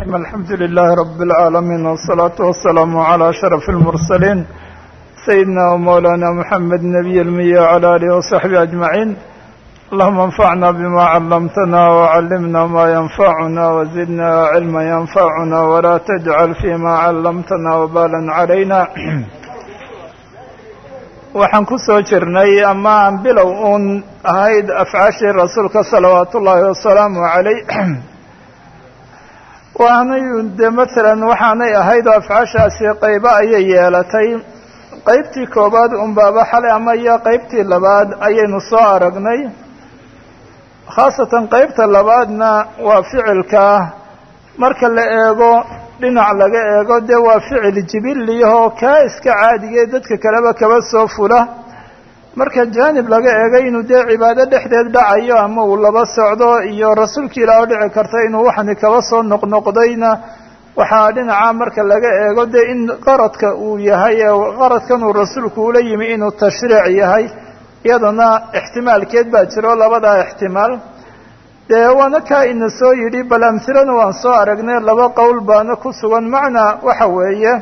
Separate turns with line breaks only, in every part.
الحمد لله رب العالمين والصلاة والسلام على شرف المرسلين سيدنا ومولانا محمد نبي المية وعلى آله وصحبه أجمعين اللهم انفعنا بما علمتنا وعلمنا ما ينفعنا وزدنا علما ينفعنا ولا تجعل فيما علمتنا وبالا علينا waxaan ku soo jirnay ama aan bilow uun ahayd afcaashii rasuulka salawaatu ullaahi wasalaamu calayh waanay dee masalan waxaanay ahayd oo afcaashaasi qaybo ayay yeelatay qaybtii koowaad unbaaba xalay ama iyo qaybtii labaad ayaynu soo aragnay khaasatan qaybta labaadna waa ficilka marka la eego dhinac laga eego dee waa ficil jibiliyahoo kaa iska caadigee dadka kaleba kaba soo fula marka jaanib laga eego inuu dee cibaado dhexdeed dhacayo ama uu laba socdo iyo rasuulka ilaah oo dhici karta inuu waxani kaba soo noqnoqdayna waxaa dhinaca marka laga eego dee in qaradka uu yahay ee qaradkan uu rasuulku ula yimi inuu tashriic yahay iyadana ixtimaalkeed baa jiro labadaa ixtimaal dee waana kaa ina soo yidhi bal amhilana waan soo aragnay laba qowl baana ku sugan macnaa waxa weeye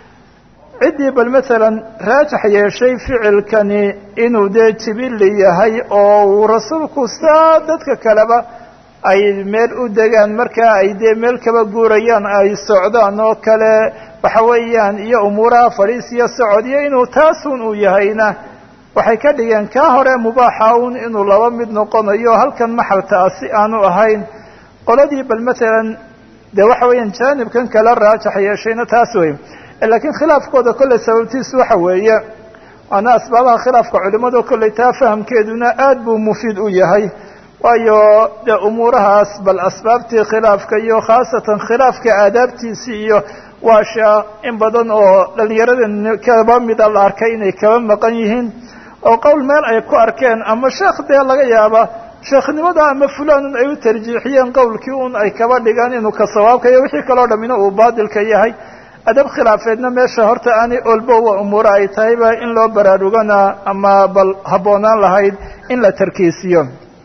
ciddii bal masalan raajax yeeshay ficilkani inuu dee jibili yahay oo uu rasuulku saa dadka kaleba ay meel u degaan markaa ay dee meel kaba guurayaan ay socdaan oo kale waxa weeyaan iyo umuuraha fadhiis iyo socod iyo inuu taasun uu yahayna waxay ka dhigeen kaa hore mubaaxa un inuu laba mid noqonayo halkan maxaltaasi aanu ahayn qoladii bal masalan dee waxa weeyaan jaanibkan kala raajax yeeshayna taas wey laakiin khilaafkooda kolley sababtiisu waxa weeye waana asbaabaha khilaafka culimadu kolley taa fahamkeeduna aad buu mufiid u yahay waayo dee umuurahaas bal asbaabtii khilaafka iyo khaasatan khilaafka aadaabtiisii iyo waasha in badan oo dhalinyaradan kaba mida la arkay inay kaba maqan yihiin oo qowl meel ay ku arkeen ama sheekh dee laga yaaba sheekhnimada ama fulanun ay u tarjiixiyeen qowlkii un ay kaba dhigaan inuu ka sawaabka iyo wixii kaloo dhammina uu baadilka yahay adab khilaafeedna meesha horta aanay olbowa umuura ay tahayba in loo baraarugana ama bal habboonaan lahayd in la tarkiisiyo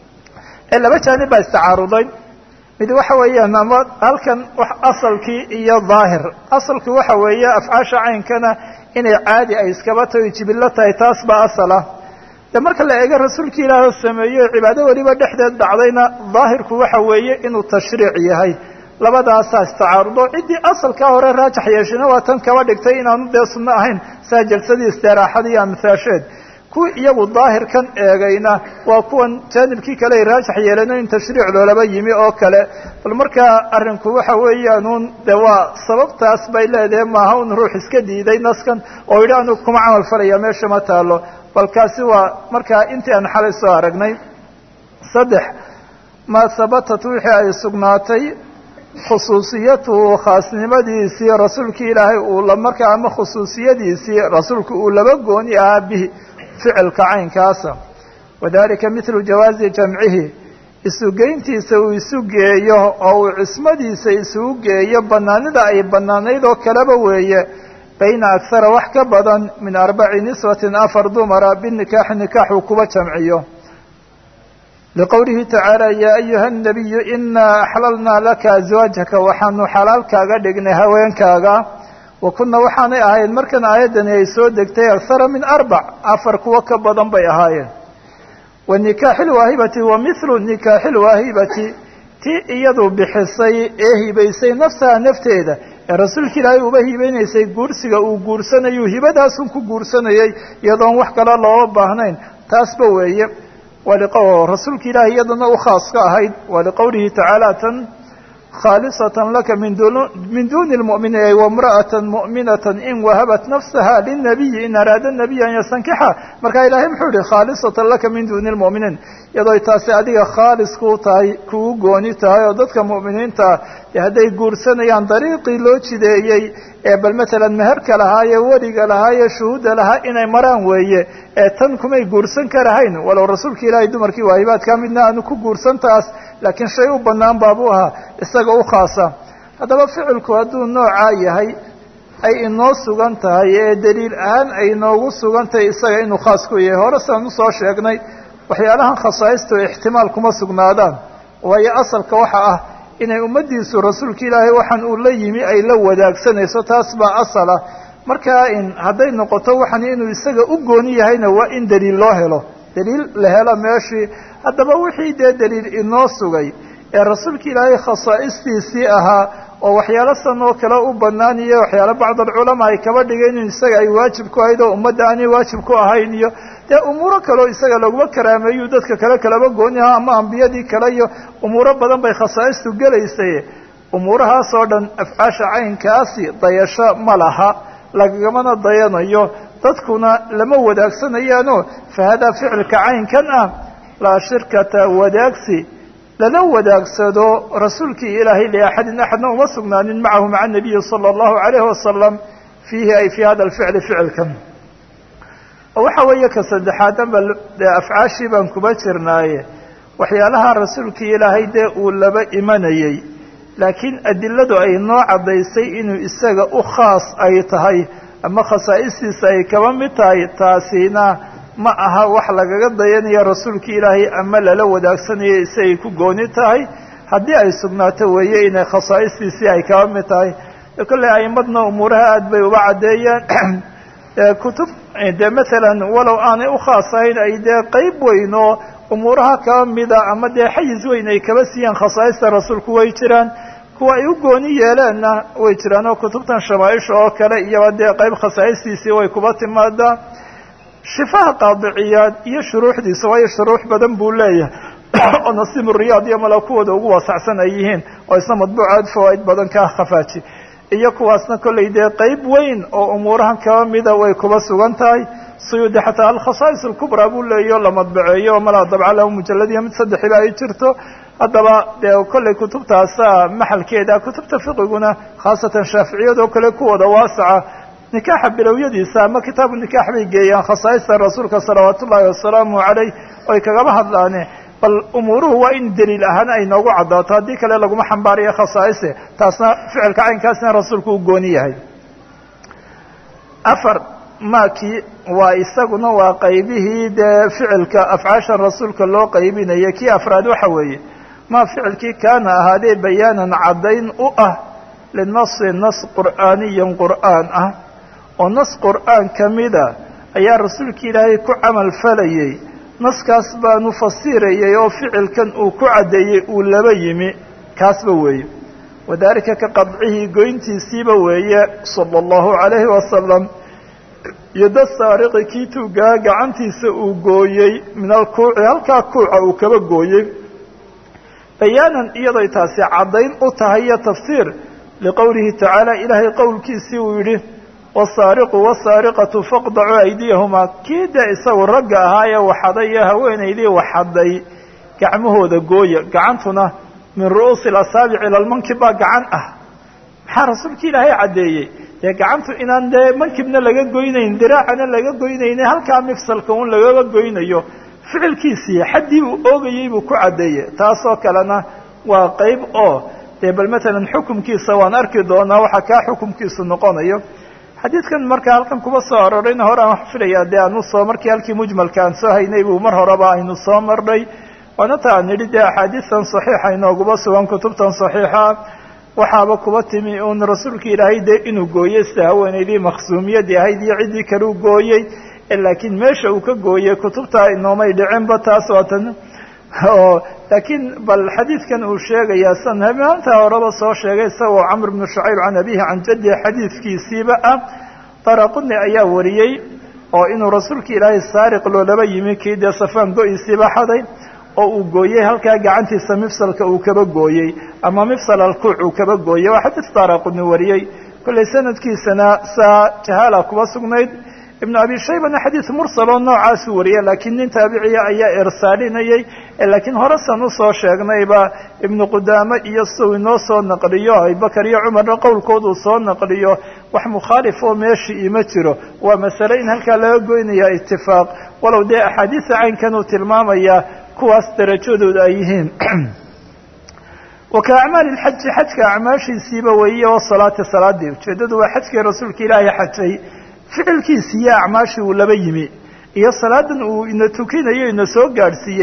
ee laba jaanib baa istacaaruday mid waxa weeyaan ama halkan asalkii iyo daahir asalki waxa weeye afcaasha caynkana inay caadi ay iskaba tahay jibillo tahay taas baa asala de marka la eego rasuulka ilaah sameeyo cibaado weliba dhexdeed dhacdayna daahirku waxa weeye inuu tashriic yahay labadaasaa istacaarudo ciddii asalkaa hore raajax yeeshayna waa tan kaba dhigtay inaanu dee sunno ahayn saa jalsadii isteeraaxada iyo amhaasheed kuwii iyagu daahirkan eegayna waa kuwan jaanibkii kale ay raajax yeeleen in tashriic loolaba yimi oo kale bal markaa arrinku waxa weeyaanuun de waa sababtaas bay leedahay maaha un ruux iska diiday naskan oo yidhi anu kuma camal falaya meesha ma taalo bal kaasi waa markaa intii aan xalay soo aragnay saddex maa habatat wixii ay sugnaatay khusuusiyatuhu khaasnimadiisii rasuulkii ilaahay uu markaa ama khusuusiyadiisii rasuulku uu laba gooni ahaa bihi ficilka caynkaasa wadalika mithlu jawaazi jamcihi isugeyntiisa uu isu geeyo oo uu cismadiisa isugu geeyo banaanida ay banaanayd oo kaleba weeye bayna akhara wax ka badan min arbaci niswatin afar dumara binikaaxi nikaaxuu kuba jamciyo liqowlihi tacaala yaa ayuha nabiyu inaa axlalnaa laka aswaajaka waxaanu xalaal kaaga dhignay haweenkaaga wa kunna waxaanay ahayd markan aayaddani ay soo degtay akhara min arbac afar kuwo ka badan bay ahaayeen wa nikaaxi lwaahibati wa mithlu nikaaxi lwaahibati tii iyadu bixisay ee hibaysay nafsaha nafteeda ee rasuulka ilaahay uba hibeynaysay guursiga uu guursanayu hibadaasun ku guursanayay iyadoon wax kale looga baahnayn taasba weeye rasuulka ilaahay iyadana u khaas ka ahayd waa liqowlihi tacaala tan khaalisatan laka min duni lmu'miniin ay wamra'atan mu'minatan in wahabat nafsaha linabiyi in araada nabiy an yastankixa markaa ilahay muxuu yihi khaalisatan laka min duni lmu'miniin iyadoo taasi adiga khaalis kuu tahay kugu gooni tahay oo dadka mu'miniinta hadday guursanayaan dariiqii loo jideeyey ee bal matalan meherka lahaaye weliga lahaaye shuhuudda lahaa inay maraan weeye ee tan kumay guursan karahayn walow rasuulka ilaahay dumarkii waahibaadka midna aanu ku guursan taas laakiin shay u bannaan baabuu ahaa isaga u khaasa haddaba ficilku hadduu noocaa yahay ay inoo sugan tahay ee daliil ahaan ay inoogu sugan tahay isaga inuu khaas ku yahay hore sidaan usoo sheegnay waxyaalahan khasaa'istu ixtimaal kuma sugnaadaan waayo asalka waxa ah inay ummaddiisu rasuulka ilaahay waxaan uu la yimi ay la wadaagsanayso taas baa asala markaa in hadday noqoto waxan inuu isaga u gooni yahayna waa in daliil loo helo daliil la helo meeshii haddaba wixii dee daliil inoo sugay ee rasuulka ilaahay khasaa'istiisii ahaa oo waxyaalo san oo kale u bannaan iyo waxyaalo bacd alculamaa ay kaba dhigeen in isaga ay waajib ku ahayd oo ummadda aanay waajib ku ahayn iyo dee umuuro kaleo isaga laguma karaameeyu dadka kale kalaba gooni aha ama ambiyadii kale iyo umuuro badan bay khasaa'istu gelaysay umuurahaas oo dhan afcaasha caynkaasi dayasho ma laha lagagamana dayanayo dadkuna lama wadaagsanayaano fa hadaa ficilka caynkan ah laa shirkata wadaagsi lala wadaagsado rasuulkii ilaahay liaxadin axadna uma sugnaanin macahu maca nabiyi sala allahu calayhi wasalam fiihi ay fii hada alficli ficilkan oo waxa weeye ka saddexaadanba dee afcaashii baan kuba jirnaaye waxyaalaha rasuulkii ilaahay dee uu laba imanayey laakiin adiladu ay noo caddaysay inuu isaga u khaas ay tahay ama khasaa'istiisa ay kaba mid tahay taasina ma aha wax lagaga dayanaya rasuulkii ilaahay ama lala wadaagsanaya isagay ku gooni tahay haddii ay sugnaato weeye inay khasaa'istiisii ay kaba mid tahay kolley a'imadna umuuraha aad bay uba caddeeyeen kutub dee matalan walow aanay u khaas ahayn ay dee qeyb weyn oo umuuraha kaba mida ama dee xayis weyn ay kaba siiyeen khasaa'ista rasuulku way jiraan kuwa ay u gooni yeeleenna way jiraan oo kutubtan shamaaisha oo kale iyoba dee qeyb khasaa'istiisii way kuba timaadaa shifaha qaadiciyaad iyo shuruuxdiisa waayo shuruux badan buu leeyahay oo nasiibu riyaad iyo mala kuwooda ugu waasacsan ay yihiin oo isna madbuucaad fawaaid badan ka khafaaji iyo kuwaasna kollay dee qeyb weyn oo umuurahan kaba mida way kuba sugan tahay suyuudi xataa alkhasaa'is alkubraa buu leeyaho la madbaceeyo oo malaa dabca lahu mujaladiya mid saddexiba ay jirto haddaba dee kollay kutubtaasa maxalkeeda kutubta fiqiguna khaasatan shaaficiyadoo kale kuwooda waasaca nikaaxa bilowyadiisa ama kitaabu nikaax bay geeyaan khasaa'ista rasuulka salawaatu ullaahi wasalaamu calayh oy kagaba hadlaane bal umuuruhu waa in daliil ahaan ay noogu caddaato haddii kale laguma xambaarayo khasaa'ise taasna ficilka caynkaasna rasuulku u gooni yahay afar maakii waa isaguna waa qaybihii dee ficilka afcaasha rasuulka loo qaybinaya kii afraad waxa weeye maa ficilkii kaana ahaadee bayaanan caddayn u ah linasi nas qur'aaniyan qur'aan ah oo nas qur'aan ka mida ayaa rasuulka ilaahay ku camal falayey naskaas baanu fasirayay oo ficilkan uu ku caddeeyey uu laba yimi kaasba weeye wadaalika ka qadcihii goyntiisiiba weeye sala allahu calayhi wasalam yada saariqi kii tuugaa gacantiisa uu gooyey min alkuuci halkaa kuuca uu kaba gooyey bayaanan iyadoy taasi caddayn u tahay iyo tafsiir liqowlihi tacaala ilaahay qowlkiisii uu yidhi wasaariqu wasaariqatu faqdacuu aydiyahumaa kii dee isagu ragga ahaa ee waxaday iyo haweenaydii waxaday gacmahooda gooya gacantuna min ru'uusi alasaabici ila lmankib baa gacan ah maxaa rasuulka ilaahay caddeeyey dee gacantu inaan dee mankibna laga goynayn diraacana laga goynayne halkaa mifsalka un lagaba goynayo ficilkiisii xaddii uu oogayey buu ku caddeeyey taasoo kalena waa qeyb oo dee bal matalan xukumkiisa waan arki doonaa waxaa kaa xukumkiisu noqonayo xadiidkan markaa halkan kuba soo arorayna hore aan wax filayaa dee aanu soo markii halkii mujmalka aan soo haynay buu mar horeba aynu soo marnay waana ta aan nidhi dee axaadiistan saxiixa inooguba sugan kutubtan saxiixa waxaaba kuba timi uun rasuulka ilaahay dee inuu gooyey sida haweenaydii makhsuumiyadii ahayd iyo ciddii kale u gooyey laakiin meesha uu ka gooyey kutubta inoomay dhicinba taas waatan oo laakiin bal xadiidkan uu sheegayaa san maanta horeba soo sheegay isagoo camr bnu shucayb can abihi can jaddihi xadiidkiisiiba ah daraquni ayaa wariyey oo inuu rasuulka ilaahay saariq loolaba yimi kii dee safaan go-iisiiba xaday oo uu gooyey halkaa gacantiisa mifsalka uu kaba gooyey ama mifsal alkuuc uu kaba gooyey waa xadiid daraquni wariyey kollay sanadkiisana saa jahaala kuba sugnayd ibnu abi shaybana xadiid mursal oo noocaasuu wariyey laakiin nin taabiciya ayaa irsaalinayey laakiin horesan usoo sheegnayba ibnu qudaame iyo siuu inoo soo naqliyo abubakar iyo cumarna qowlkooduu soo naqliyo wax mukhaalif oo meeshii ima jiro waa masale in halkaa laga goynaya itifaaq walow dee axaadiisa caynkan uu tilmaamaya kuwaas darajadooda ay yihiin wa ka acmaali lxaji xajka acmaashiisiiba weeye oo salaati salaadii ujeeddadu waa xajkii rasuulka ilaahay xajay ficilkiisi iyo acmaashii uu laba yimi iyo salaadan uu ina tukinayo ina soo gaadhsiiyey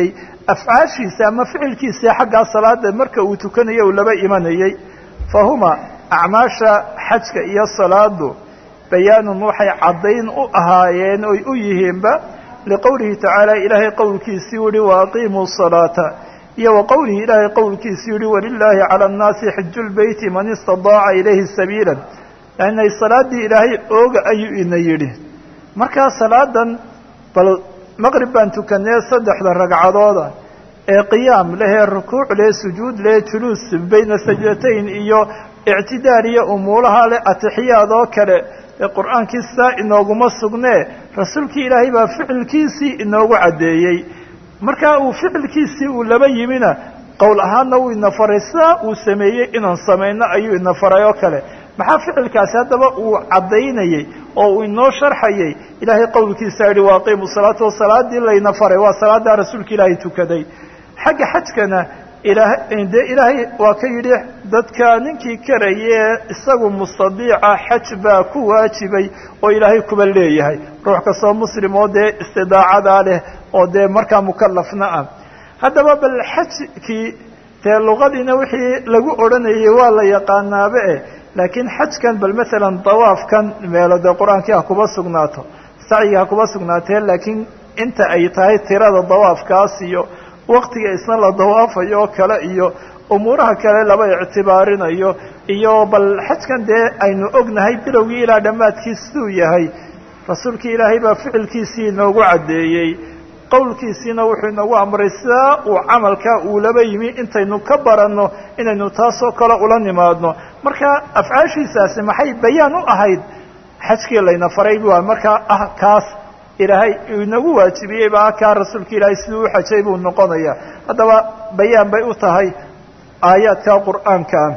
afcaashiisa ama ficilkiisa xaggaa salaada marka uu tukanayo uu laba imanayey fa huma acmaasha xajka iyo salaadu bayaanun waxay caddayn u ahaayeen oy u yihiinba liqowlihi tacaala ilaahay qowlkiisii yihi wa aqiimuu salaata iyo wa qowlihi ilaahay qowlkiisii yihi walilaahi cala annaasi xiju lbeyti man istadaaca ilayhi sabiila inay salaadii ilaahay ooga ayuu ina yidhi markaa salaadan bal maqrib baan tukanee saddexda ragcadooda ee qiyaam lehee rukuuc leh sujuud leh juluus bayna sajdatayn iyo ictidaar iyo umuulaha leh atixiyaad oo kale ee qur-aankii sidaa inooguma sugnee rasuulkii ilaahay baa ficilkiisii inoogu caddeeyey markaa uu ficilkiisii uu laba yimina qowl ahaanna wuu ina faray sidaa uu sameeyey inaan samayno ayuu ina faray oo kale maxaa ficilkaasi haddaba uu caddaynayey oo uu inoo sharxayey ilaahay qowlkiisa yihi wa aqiimu salaata wa salaadii layna faray waa salaaddaa rasuulka ilaahay tukaday xagga xajkana ilaa dee ilaahay waa ka yidhi dadka ninkii karayee isagu mustadiica xaj baa ku waajibay oo ilaahay kuba leeyahay ruux kastoo muslim oo dee istidaacadaa leh oo dee markaa mukalafna ah haddaba bal xajkii dee luqadiina wixii lagu odhanayay waa la yaqaanaaba eh laakiin xajkan bal maalan dawaafkan meelo dee qur-aankii ha kuba sugnaato sacyiga ha kuba sugnaatee laakiin inta ay tahay tirada dawaafkaas iyo waktiga isna la dawaafayo oo kale iyo umuuraha kale laba ictibaarinayo iyo bal xajkan dee aynu ognahay bilowgii ilaa dhammaadkii siduu yahay rasuulkii ilaahay baa ficilkiisii inoogu caddeeyey qowlkiisiina wuxuu inoogu amray sidaa uu camalka uu laba yimi intaynu ka baranno inaynu taasoo kale ula nimaadno marka afcaashiisaasi maxay bayaan u ahayd xajkii layna faray waa markaa ah kaas ilaahay inagu waajibiyey baa kaa rasuulka ilaahay siduu u xajay buu noqonaya haddaba bayaan bay u tahay aayaadka qur'aankaa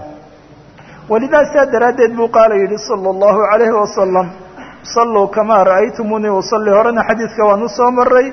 walidaa sidaa daraaddeed buu qaala yidhi sala allahu calayhi wasalam salluu kamaa ra'aytumuunii usalli horena xadiidka waan usoo maray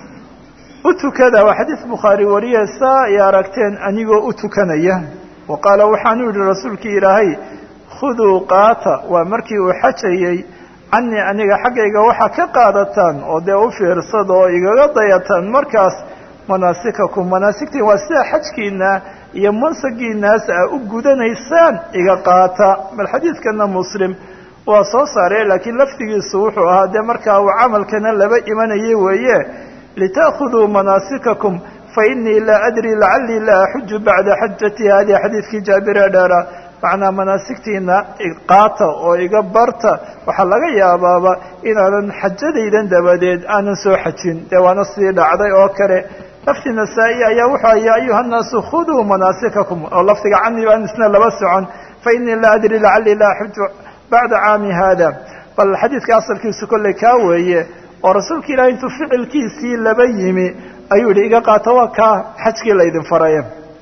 u tukada waa xadiis bukhaari wariye saa ay aragteen anigoo u tukanaya wa qaala waxaanu yidhi rasuulkii ilaahay khuduu qaata waa markii uu xajayey canii aniga xaggayga waxaa ka qaadataan oo dee u fiirsada oo igaga dayataan markaas manaasikakum manaasigtiin waa sida xajkiina iyo mansagiinaas a u gudanaysaan iga qaata bal xadiidkana muslim waa soo saaree laakiin lafdigiisu wuxuu ahaa dee markaa uu camalkana laba imanayay weeye lita'khuduu manaasikakum fa inii laa adri lacallii la axuju bacda xajati hadihi xadiidkii jaabiree dheera macnaa manaasigtiina qaata oo iga barta waxaa laga yaabaaba inaanan xajadaydan dabadeed aanan soo xajin dee waana sii dhacday oo kale lafdi nasaa-i ayaa wuxuu ah yaa ayuha nnaasu khuduu manaasikakum oo lafdiga cani baan isna laba socon fa inii laa adri lacallii la axuju bacda caami hada bal xadiidka asalkiisu kolley kaa weeye oo rasuulka ilahi intuu ficilkiisii laba yimi ayuu yihi iga qaata waa kaa xajkii laydin faray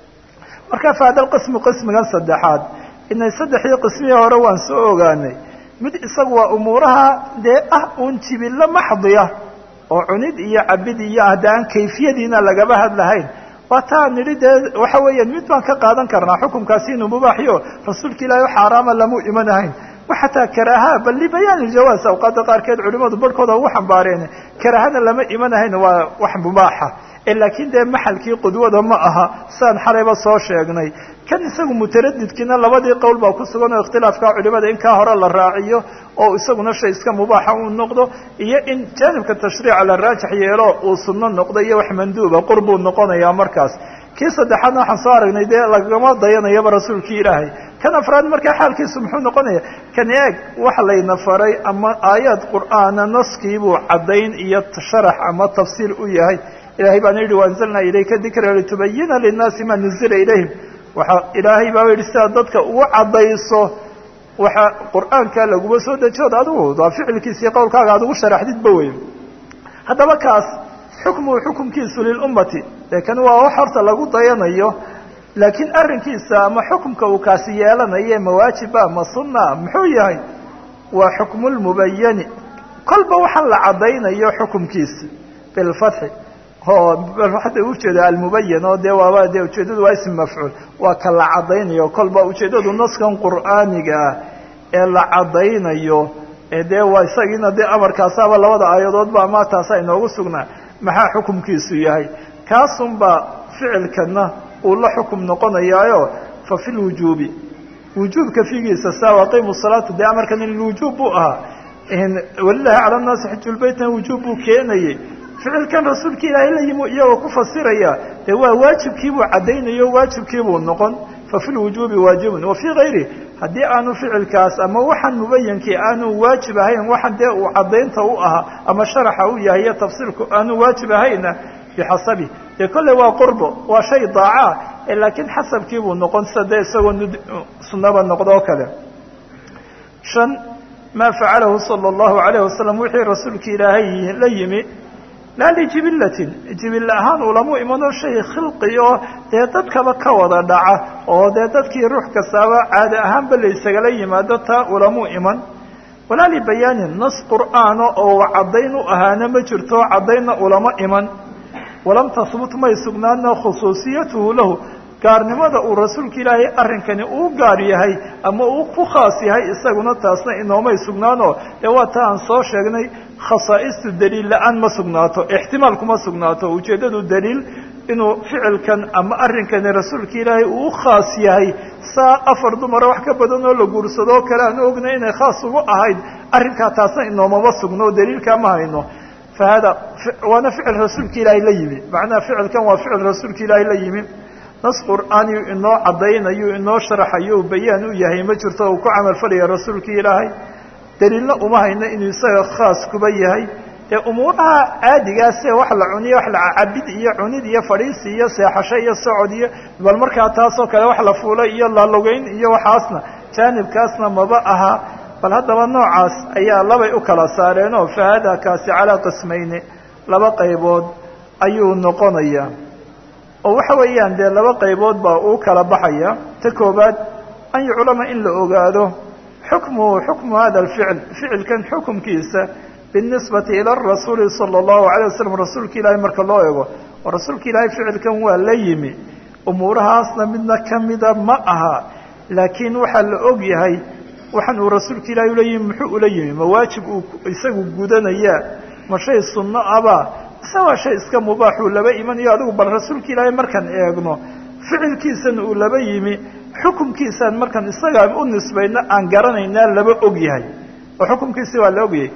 marka fahada lqismu qismigan saddexaad inay saddexdii qismihii hore waan soo ogaanay mid isagu waa umuuraha dee ah uun jibillo maxdiya oo cunid iyo cabid iyo hadda aan kayfiyadiina lagaba hadlahayn waa taa nidhi dee waxa weeyaan mid baan ka qaadan karnaa xukumkaasi inuu mubaaxiyo rasuulka ilaahi o xaaraama lamuu imanahayn xataa karaaha bal libayaan iljawaaz awqaada qaarkeed culimadu barhkooda ugu xambaareen karaahana lama imanahayn waa wax mubaaxa laakiin dee maxalkii qudwada ma aha sidaan xalayba soo sheegnay kan isagu mutaradidkiina labadii qowl baa ku sugan oo ikhtilaafka culimada in kaa hore la raaciyo oo isaguna shay iska mubaaxa uu noqdo iyo in jaanibka tashriica la raajax yeelo uu sunno noqdo iyo wax manduuba qurbuu noqonayaa markaas kii saddexaadna waxaan soo aragnay dee lagama dayanayaba rasuulkii ilaahay kan afraad markaa xaalkiisu muxuu noqonaya kan eeg waxa layna faray ama aayaad qur'aana naskiibuu caddayn iyo sharax ama tafsiir u yahay ilahay baana yidhi waanzalnaa ilayka dikra litubayina linnaasi ma nuzila ilayhim waxaa ilaahay baa yidhi sidaad dadka ugu caddayso waxa qur'aanka laguma soo dejiyood adigu waa ficilkiisii qowlkaaga aad ugu sharaxdidba wey haddaba kaas xukmuhu xukumkiisu lilummati dee kan waa wax horta lagu dayanayo laakiin arrinkiisa ama xukumka uu kaasi yeelanaye mawaajiba ama sunna muxuu yahay waa xukmulmubayani kolba waxaan la caddaynayo xukumkiisa bilfatxi oo hadda ujeeda almubayan oo dee waaba dee ujeedadu waa ism mafcuul waa ka la caddaynayo kolba ujeedadu naskan qur'aaniga ah ee la caddaynayo ee dee waa isagiina dee amarkaasaaba labada aayadoodba ama taasa inoogu sugnaa maxaa xukumkiisu yahay kaasunbaa ficilkana uu la xukum noqonayaayo fa fi lwujuubi wujuubka figiisa saa waqiimu salaata dee amarkan ilwujuub buu ahaa walilahi cala nnaasi xijulbeytna wujuub buu keenayey ficilkan rasuulka ilaahay la yimi iyagoo ku fasiraya dee waa waajibkiibuu caddaynayo waajibkiibuu noqon fa fi lwujuubi waajibun wa fii gayri haddii aanu ficilkaas ama waxaan mubayankii aanu waajib ahayn waxan dee uu caddaynta u ahaa ama sharaxa u yahay iyo tafsiirku aanu waajib ahayna bixasabi dee kolley waa qurbo waa shay daacaa laakiin xasabkiibuu noqon sida dee isagoo sunaba noqdoo kale shan maa facalahu sala allahu alayh wasalam wixii rasuulka ilaahay la yimi laa lijibillatin jibilla ahaan ulamu imanoo shay khilqi oo dee dadkaba ka wada dhaca oo dee dadkii ruux kastaaba caada ahaanba la isagala yimaado taa ulamu iman walaa libayaanin nas qur'aano oo caddayn u ahaana ma jirto caddaynna ulama iman walam tahbut may sugnaana khusuusiyatuhu lahu gaarnimada uu rasuulka ilaahay arrinkani uu gaar yahay ama uu ku khaas yahay isaguna taasna inoomay sugnaanoo dee waa ta aan soo sheegnay khasaa'istu daliil la-aan ma sugnaato ixtimaal kuma sugnaato ujeeddadu daliil inuu ficilkan ama arrinkani rasuulka ilaahay uu u khaas yahay saa afar dumara wax ka badan oo la guursadoo kale aan ognay inay khaas ugu ahayd arrinkaa taasna inoomama sugno oo daliilkaa ma hayno fa hada waana ficil rasuulka ilaahay la yimi macnaha ficilkan waa ficil rasuulka ilaahay la yimi nas qur'aaniyu inoo caddaynayu inoo sharaxayo bayaan u yahay ma jirto uu ku camal falaya rasuulka ilaahay daliilna uma hayno inuu isaga khaas kuba yahay ee umuuraha caadigaasee wax la cuniyo wax la cabid iyo cunid iyo fadhiisi iyo seexasho iyo socod iyo bal markaa taasoo kale wax la fuulay iyo lalogeyn iyo waxaasna jaanibkaasna maba aha bal haddaba noocaas ayaa labay u kala saareenoo fa hada kaasi calaa qismayni laba qaybood ayuu noqonaya oo waxa weeyaan dee laba qaybood baa uu kala baxaya ta koobaad an yuclama in la ogaado xukmuhu xukmu hada alficil ficilkan xukumkiisa binisbati ila rasuuli sala allahu alayh wasalam rasuulka ilaahay marka loo eego oo rasuulka ilaahay ficilkan waa la yimi umuurahaasna midna kamida ma aha laakiin waxaa la og yahay waxaan uu rasuulka ilaahay ula yimi muxuu ula yimi ma waajib uu isagu gudanaya ma shay sunno aba ise waa shay iska mubaaxuu laba imanayo adigu bal rasuulka ilaahay markaan eegno ficilkiisana uu laba yimi xukumkiisaan markaan isagaa u nisbayno aan garanaynaa laba og yahay oo xukumkiisi waa la ogyahay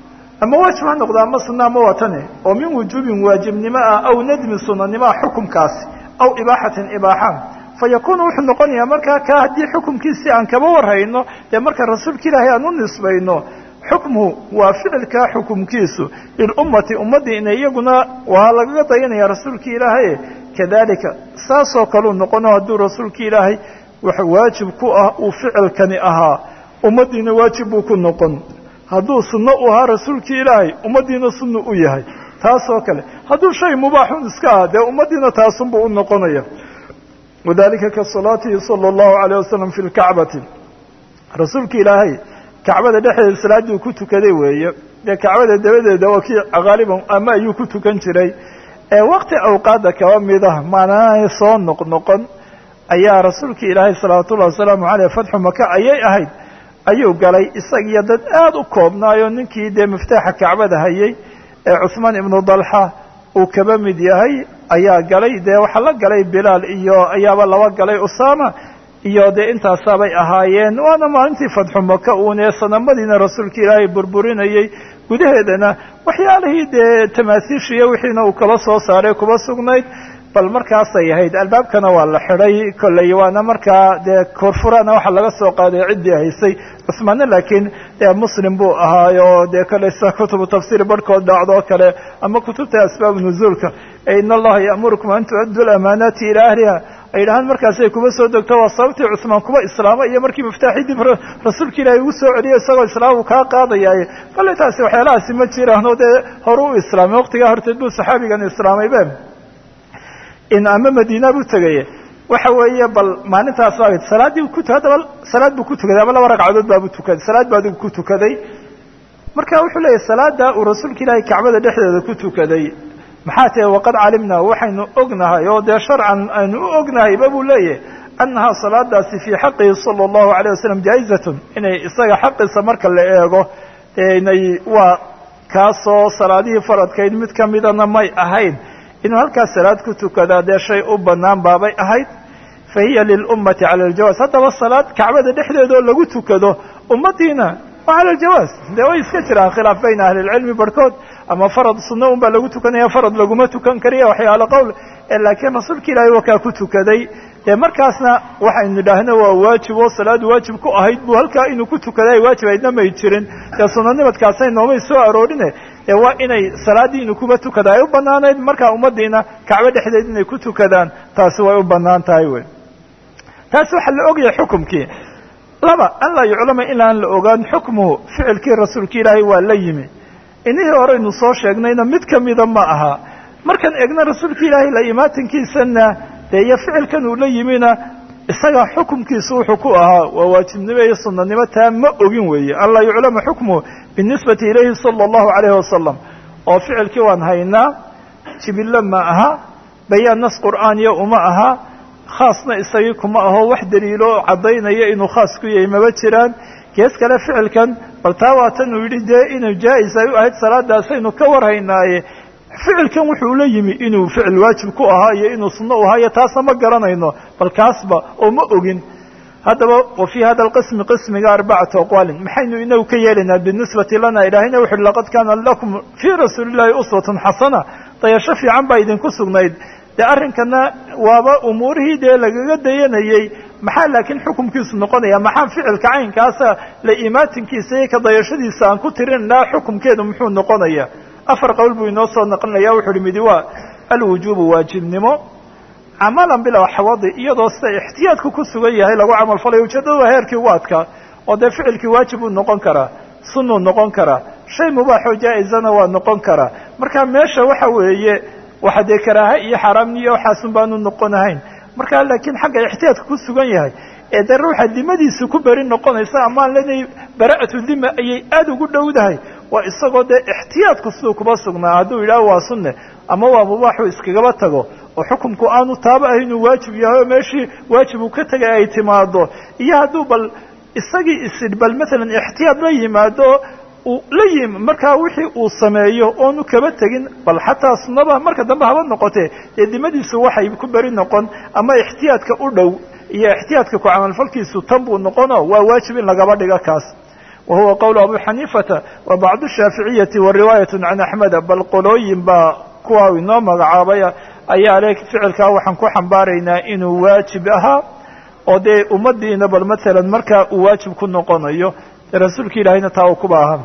ama waajib ha noqdo ama sunna ama watane oo min wujuubin waajibnimo ah aw nadmi sunanimo ah xukumkaasi aw ibaaxatin ibaaxaan fa yakuunu wuxuu noqonayaa markaa kaa haddii xukumkiisii aan kaba warhayno dee marka rasuulka ilaahay aan u nisbayno xukmuhu waa ficilkaa xukumkiisu lilummati ummaddii ina iyaguna waa lagaga dayanaya rasuulka ilaahay kadalika saasoo kaleu noqono hadduu rasuulka ilaahay wax waajib ku ah uu ficilkani ahaa ummaddiina waajib buu ku noqon hadduu sunno u ahaa rasuulkii ilaahay ummaddiina sunna u yahay taasoo kale hadduu shay mubaaxun iska ah dee ummaddiina taasunbuu u noqonaya wadalika ka salaatihi sala allahu alayh wasalam fi lkacbati rasuulka ilaahay kacbada dhexdeeda salaaddii ku tukaday weeye dee kacbada dabadeeda waa kii qaaliban ama ayuu ku tukan jiray ee waqti awqaadda kaba mida maanaa soo noqnoqon ayaa rasuulka ilaahay salawaatu ullahi wasalaamu caleyh fatxu maka ayay ahayd ayuu galay isagiyo dad aada u koobnaayo ninkii dee miftaaxa kacbada hayay ee cuhmaan ibnu dalxa uu kaba mid yahay ayaa galay dee waxaa la galay bilaal iyo ayaaba laba galay usaama iyo dee intaasaabay ahaayeen waana maalintii fatxu maka uune sanamadiina rasuulka ilaahay burburinayey gudaheedana waxyaalihii dee tamaasiishiiyo wixiina uu kaba soo saaray kuba sugnayd bal markaasay ahayd albaabkana waa la xidhay kolley waana markaa dee koorfurana waxaa laga soo qaaday ciddii haysay cusmaanna laakiin dee muslim buu ahaayo dee kolley sida kutubu tafsiir barhkood dhacdoo kale ama kutubta asbaabu nuzuulka ee in allaha ya'murukum an tu'addu lamaanaati ilaa ahliha ay dhahaan markaasay kuba soo degto waa sababtii cusmaan kuba islaamay iyo markii miftaaxii dib rasuulka ilaahay ugu soo celiyo isagoo islaam uu kaa qaadayaaye kolley taasi waxyaalahaasi ma jiraano dee hore u islaamay waqtigaa horteed buu saxaabigan islaamay be in ama madiina buu tegaye waxa weeye bal maalintaas baa salaaddii ku haddaba salaad buu ku tukaday ama laba ragcadood baabu tukaday salaad baa adigu ku tukaday marka wuxuu leeyahy salaada uu rasuulka ilaahay kacbada dhexdeeda ku tukaday maxaa tahe waqad calimnaa waxaynu ognahay oo dee sharcan aynu u ognahayba buu leeyahay annahaa salaadaasi fii xaqihi sala allahu alayh wasalam jaa'izatun inay isaga xaqiisa marka la eego inay waa kaasoo salaadihii faradkayd mid ka midana may ahayn inuu halkaas salaad ku tukadaa dee shay u bannaan baabay ahayd fa hiya lilummati cala aljawaaz haddaba salaad kacbada dhexdeedoo lagu tukado ummaddiina waa cala aljawaaz dee way iska jiraan khilaaf bayna ahli lcilmi barhkood ama farad sunno un baa lagu tukanaya farad laguma tukan kariya waxyaalo qowl laakiin rasuulka ilaahay wakaa ku tukaday dee markaasna waxaynu idhaahna waa waajib oo salaadu waajib ku ahayd buu halkaa inuu ku tukaday ay waajib aydna may jirin dee sunanimadkaasay noomay soo aroorine dee waa inay salaaddii inuu kuba tukada ay u bannaanayd markaa ummaddiina kacbo dhexdeed inay ku tukadaan taasi way u bannaan tahay wey taasi waxaa la ogyahay xukumkii laba an laa yuclama inaan la ogaan xukmuhu ficilkii rasuulka ilaahay waa la yimi inihii horeynu soo sheegnayna mid kamida ma aha markaan eegna rasuulka ilaahay la imaatinkiisana dee iyo ficilkan uu la yimina isaga xukumkiisu wuxuu ku ahaa waa waajibnimo iyo sunanimo taa ma ogin weeye an laa yuclama xukmuhu binisbati ilayhi sala allahu calayhi wasalam oo ficilkii waan haynaa jibillo ma aha bayaan nas qur'aaniya uma aha khaasna isagii kuma aho wax daliilo caddaynaya inuu khaas ku yahay maba jiraan gees kale ficilkan bal taa waatan uu yidhi dee inuu jaa-is ay u ahayd salaadaasaynu ka warhaynaaye ficilkan wuxuu la yimi inuu ficil waajib ku ahaa iyo inuu sunno u ahaayo taasna ma garanayno bal kaasba oo ma ogin haddaba wa fii hada alqismi qismiga arbacatu aqwaalin maxaynu inagu ka yeelaynaa binisbati lana ilaahayna wuxu uhi laqad kaana lakum fii rasuuli illahi uswatun xasana dayasho fiican baa idinku sugnayd dee arrinkana waaba umuurihii dee lagaga dayanayey maxaa laakiin xukumkiisu noqonaya maxaa ficilka caynkaasa la imaatinkiisa iyo ka dayashadiisa aan ku tirinanaa xukumkeedu muxuu noqonaya afar qowl buu inoo soo naqlinaya wuxu uhi midi waa alwujuubu waajibnimo camalan bilaa xawadi iyadoo sida ixtiyaadku ku sugan yahay lagu camal falayo ujeeddadu waa heerkii ugu adkaa oo dee ficilkii waajib uu noqon karaa sunuu noqon karaa shay mubaaxoo jaa-izana waa noqon karaa marka meesha waxa weeye waxa dee karaaha iyo xaaraamniyo waxaasun baanu noqonahayn marka laakiin xagga ixtiyaadka ku sugan yahay ee dee ruuxa dimadiisu ku beri noqonaysa amaan lenay bara'atu dima ayay aada ugu dhowdahay waa isagoo dee ixtiyaadku siduu kuba sugnaa hadduu yidhaaho waa sunne ama waa mubaaxuu iskagaba tago oo xukumku aanu taaba ahay inuu waajib yahay oo meeshii waajib uu ka tegay ay timaado iyo hadduu bal isagii isid bal maalan ixtiyaad la yimaado uu la yimi markaa wixii uu sameeyo oonu kaba tegin bal xataa sunnaba marka dambe haba noqotee dee dimadiisu waxay ku beri noqon ama ixtiyaadka u dhow iyo ixtiyaadka ku camalfalkiisu tan buu noqono waa waajib in lagaba dhigo kaas wa huwa qowlu abu xaniifata wa bacdu shaaficiyati wa riwaayat can axmeda bal qolooyin baa kuwa inoo magacaabay ayaa le ficilkaa waxaan ku xambaaraynaa inuu waajib ahaa oo dee ummadiina bal maalan markaa uu waajib ku noqonayo dee rasuulka ilaahayna taa uu kuba ahaa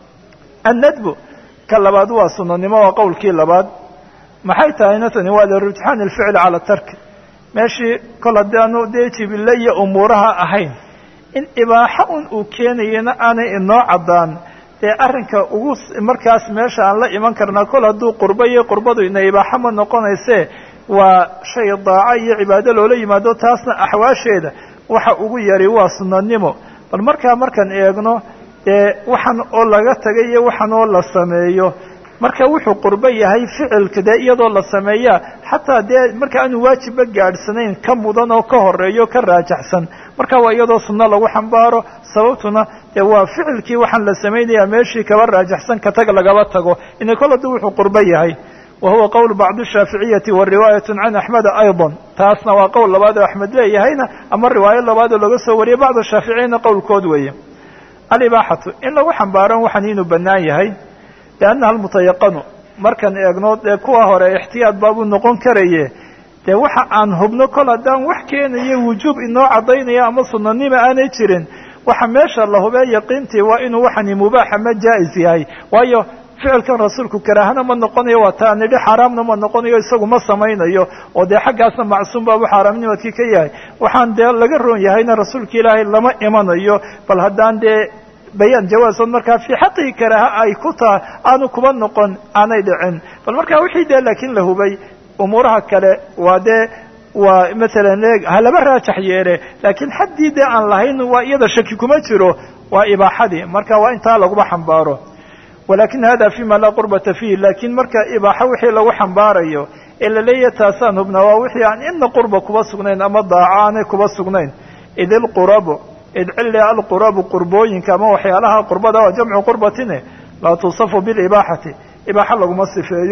annadbu ka labaad waa sunanimo waa qowlkii labaad maxay tahayna tani waa lirujxaan alficli cala tarki meeshii kol haddaanu dee jibille iyo umuuraha ahayn in ibaaxo un uu keenayana aanay inoo caddaan dee arrinka ugu markaas meesha aan la iman karnaa kol hadduu qurbo iyo qurbadu ina ibaaxo ma noqonaysee waa shay daaco iyo cibaado loola yimaado taasna axwaasheeda waxa ugu yari waa sunanimo bal markaa markaan eegno dee waxaan oo laga tagay iyo waxaan oo la sameeyo marka wuxuu qurbo yahay ficilka dee iyadoo la sameeyaa xataa dee marka aanu waajibba gaadhsanayn ka mudan oo ka horeeyo ka raajaxsan marka waa iyadoo sunno lagu xambaaro sababtuna dee waa ficilkii waxaan la samaynayaa meeshii kaba raajaxsan ka tag lagaba tago ina kol hadduu wuxuu qurbo yahay wa huwa qowl bacdi shaaficiyati wa riwaayat can axmeda ayضa taasna waa qowl labaad oo axmed leeyahayna ama riwaayo labaad oo laga soo wariyay bacd shaaficiyana qowlkood weeye alibaaxatu in lagu xambaaran waxaan inuu bannaan yahay liannaha almutayaqanu markaan eegno dee kuwa hore ixtiyaad baabuu noqon karaye dee waxa aan hubno kol haddaan wax keenayo wujuub inoo caddaynaya ama sunanima aanay jirin waxa meesha la hubee yaqiintii waa inuu waxani mubaaxa ma jaa-is yahay waayo ficilkan rasuulku karaahana ma noqonayo waa taa nidhi xaaraamna ma noqonayo isagu ma samaynayo oo dee xaggaasna macsuum baabu xaaraamnimadkii ka yahay waxaan dee laga roon yahayna rasuulka ilaahay lama imanayo bal haddaan dee bayaan jawaasood markaa fii xaqii karaaha ay ku taha aanu kuba noqon aanay dhicin bal markaa wixii dee laakiin la hubay umuuraha kale waa dee waa maalan ha laba raajax yeele laakiin xaddii dee aan lahayn waa iyada shaki kuma jiro waa ibaaxadii marka waa intaa laguba xambaaro walakin hada fima laa qurbata fiih lakin marka ibaaxo wixii lagu xambaarayo ee la leeyahay taasaan hubnaa waa wixii aan ina qurba kuba sugnayn ama daaco aanay kuba sugnayn id ilqurabu id cili alqurabu qurbooyinka ama waxyaalaha qurbada waa jamcu qurbatine laa tusafu bilibaaxati ibaaxo laguma sifeeyo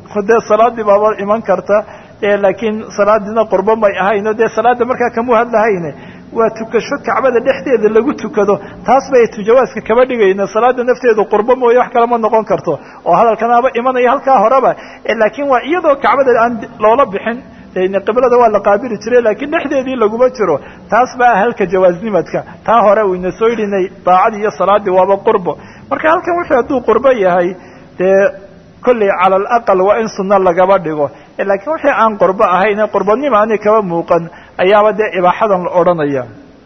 dee salaadii baaba iman karta laakiin salaadiina qurbo may ahayno dee salaada markaa kamu hadlahayne waa tukasho kacbada dhexdeeda lagu tukado taas bay tujawaaska kaba dhigayna salaada nafteedu qurbo mooye wax kale ma noqon karto oo hadalkanaaba imanaya halkaa horeba laakiin waa iyadoo kacbada aan loola bixin qiblada waa la qaabili jiray laakiin dhexdeedii laguma jiro taas baa halka jawaasnimadka taa hore uu ina soo yidhinay daacadii iyo salaadii waaba qurbo marka halkan wuxuu hadduu qurbo yahay dee kolley cala alaqal waa in sunno lagaba dhigo laakiin wixii aan qurbo ahayn ee qurbonima ani kaba muuqan ayaaba dee ibaaxadan la odhanaya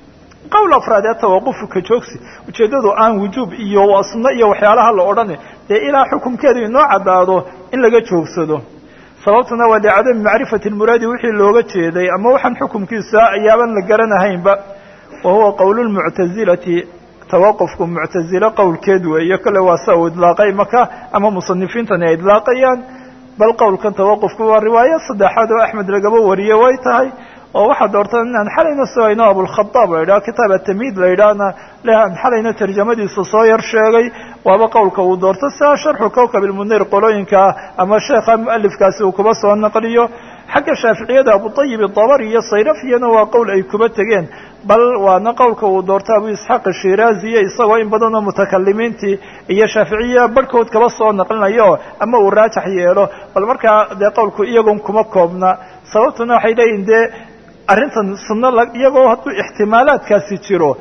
qowl afraad ee tawaqufu ka joogsi ujeeddadu aan wujuub iyo waa sunno iyo waxyaalaha la odhani dee ilaa xukumkeedu inoo caddaado in laga joogsado sababtuna waa licadami macrifati lmuraadi wixii looga jeeday ama waxaan xukumkiisa ayaaban la garanahaynba wa huwa qowl lmuctazilati tawaqufku muctazile qowlkeed weeye kale waa sa uu idlaaqay maka ama musanifiintani ay idlaaqayaan bal qowlkan tawaqufku waa riwaayo saddexaad oo axmed lagaba wariye way tahay oo waxaa doorta inaan xalayna sugayno abulkhadaab la yidhaha kitaab atamiid la yidhaahna le aan xalayna tarjamadiisa soo yar sheegay waaba qowlka uu doorto sia sharxu kowkab ilmunir qolooyinka ama sheekha mualifkaasi uu kuba soo naqliyo xagga shaaficiyada abutayib idabari iyo sayrafiyana waa qowl ay kuba tegeen bal waana qowlka uu doorto abu isxaaq ashiraaziye isagoo in badan oo mutakalimiintii iyo shaaficiya barhkood kaba soo naqlinayo ama uu raajax yeelo bal markaa dee qowlku iyagon kuma koobna sababtuna waxay leeyihin dee arrintan sunno iyagoo hadduu ixtimaalaadkaasi jiro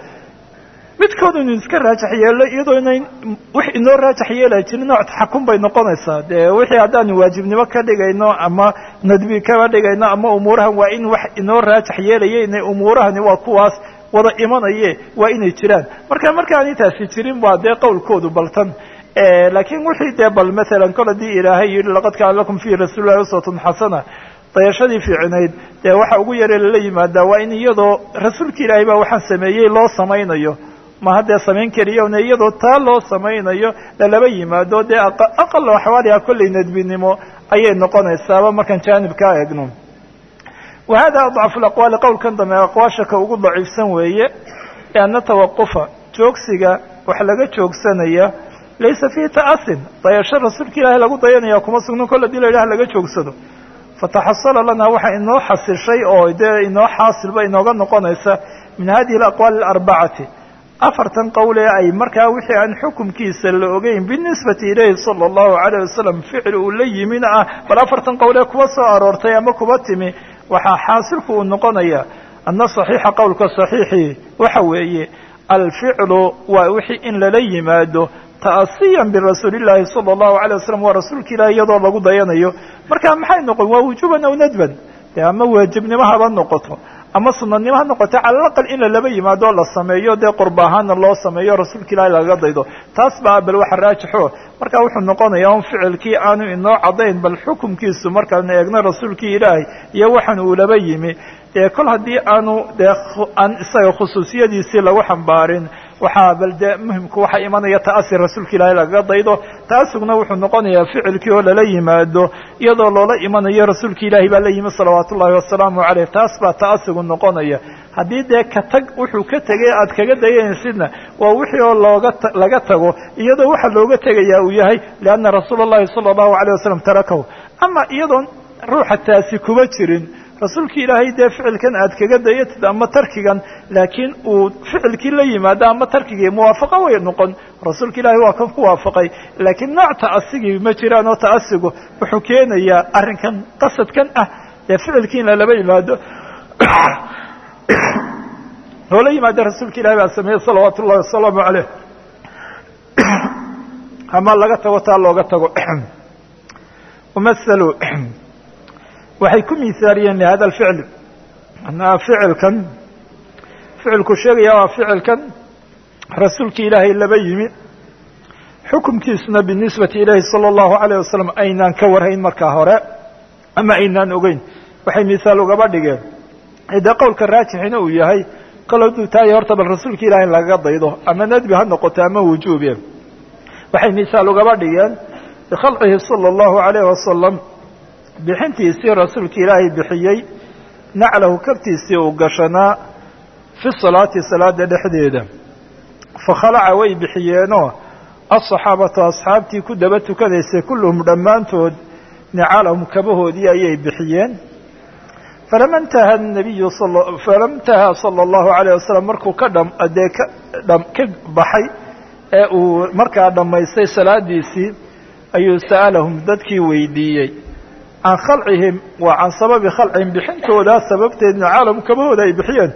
midkood inu iska raajax yeelo iyadoo inayn wax inoo raajax yeela jirin nooc taxakum bay noqonaysaa dee wixii haddaanu waajibnimo ka dhigayno ama nadbi kaba dhigayno ama umuurahan waa in wax inoo raajax yeelaya inay umuurahani waa kuwaas wada imanaye waa inay jiraan marka markaani taasi jirin waa dee qowlkoodu baltan laakiin wixii dee bal maalan kol haddii ilaahay yihi laqad kaana lakum fi rasuulillahi uswatun xasana dayashadii fiicnayd dee waxa ugu yaree lala yimaadaa waa in iyadoo rasuulka ilaahay baa waxaan sameeyey loo samaynayo ma haddee samayn kariyone iyadoo taa loo samaynayo lalaba yimaado dee aqal axwaaliha kollay nadbinimo ayay noqonaysaaba markaan jaanibkaa eegno wa hada adcafu laqwaali qowlkan dambe aqwaasha ka ugu daciifsan weeye lianna tawaqufa joogsiga wax laga joogsanaya laysa fiihi ta'asin dayasho rasuulka ilaahay lagu dayanaya kuma sugno kol hadii la yidhaha laga joogsado fataxasala lanaa waxa inoo xasishay oo dee inoo xaasilba inooga noqonaysa min hadihi alaqwaali alarbacati afartan qowl ee ay markaa wixii aan xukumkiisa la ogeyn binisbati ilayhi sala allahu alayh wasalam ficil uu la yimin ah bal afartan qowl ee kuba soo aroortay ama kuba timi waxaa xaasilku uu noqonaya ana saxiixa qowlka saxiixii waxa weeye alficlu waa wixii in lala yimaado ta'asiyan birasuuli llaahi sala allahu alayh wasalam waa rasuulka ilahi iyadoo lagu dayanayo marka maxay noqon waa wujuban aw nadban dee ama waajibnimo haba noqoto ama sunanimo ha noqoto cala alaqal in lalaba yimaado la sameeyo dee qurba ahaana loo sameeyo rasuulka ilaahi lagaga daydo taas baa bal waxa raajixo marka wuxuu noqonayaa un ficilkii aanu inoo caddayn bal xukumkiisu markaanu eegno rasuulkii ilaahay iyo waxaan uu laba yimi dee kol haddii aanu dee aan isaga khusuusiyadiisii lagu xambaarin waxaa bal dee muhimku waxaa imanaya ta'asi rasuulka ilaahay lagaga daydo taasugna wuxuu noqonayaa ficilkii oo lala yimaado iyadoo loola imanayo rasuulka ilaahay baa la yimi salawaatu ullahi wasalaamu caleyh taas baa ta'asigu noqonaya haddii dee ka tag wuxuu ka tegay aad kaga dayanaysidna waa wixii oo looga laga tago iyadoo waxa looga tegaya uu yahay lianna rasuula allahi sala allahu alayh wasalam tarakahu ama iyadoon ruuxa taasi kuma jirin rasuulki ilaahay dee ficilkan aad kaga dayatid ama tarkigan laakiin uu ficilkii la yimaado ama tarkigii muwaafaqo way noqon rasuulka ilaahay waa kan ku waafaqay laakiin nooc ta'asigii ma jiraan oo ta'asigu wuxuu keenayaa arrinkan qasadkan ah dee ficilkii in lalaba yimaado loola yimaado rasuulka ilahay baa sameeyey salawaatu ullahi wasalaamu caleyh ama laga tago taa looga tago umahalu waxay ku miisaaliyeen lihada alficl ficilkan ficilku sheegaya waa ficilkan rasuulki ilaahay laba yimi xukumkiisuna binisbati ilayhi sala allahu alayh wasalam aynaan ka warhayn markaa hore ama aynaan ogeyn waxay misaal ugaba dhigeen dee qowlka raajixina uu yahay kol hadduu tahay horta bal rasuulka ilahay in lagaga daydo ama nadbi ha noqoto ama wujuube waxay misaal ugaba dhigeen bikhalqihi sala allahu alayh wasalam bixintiisii rasuulka ilaahay bixiyey naclahu kabtiisii uu gashanaa fi salaati salaada dhexdeeda fakhalaca way bixiyeenoo asaxaabatu asxaabtii ku daba tukanaysay kulluhum dhammaantood nicaalahum kabahoodii ayay bixiyeen falama intaha nabiyu falama intaha sala allahu alayh wasalam markuu ka dham dee ka dham ka baxay ee uu markaa dhammaystay salaadiisii ayuu sa'alahum dadkii weydiiyey can khalcihim waa can sababi khalcihim bixintooda sababteed nicaalahum kabahooda ay bixiyeen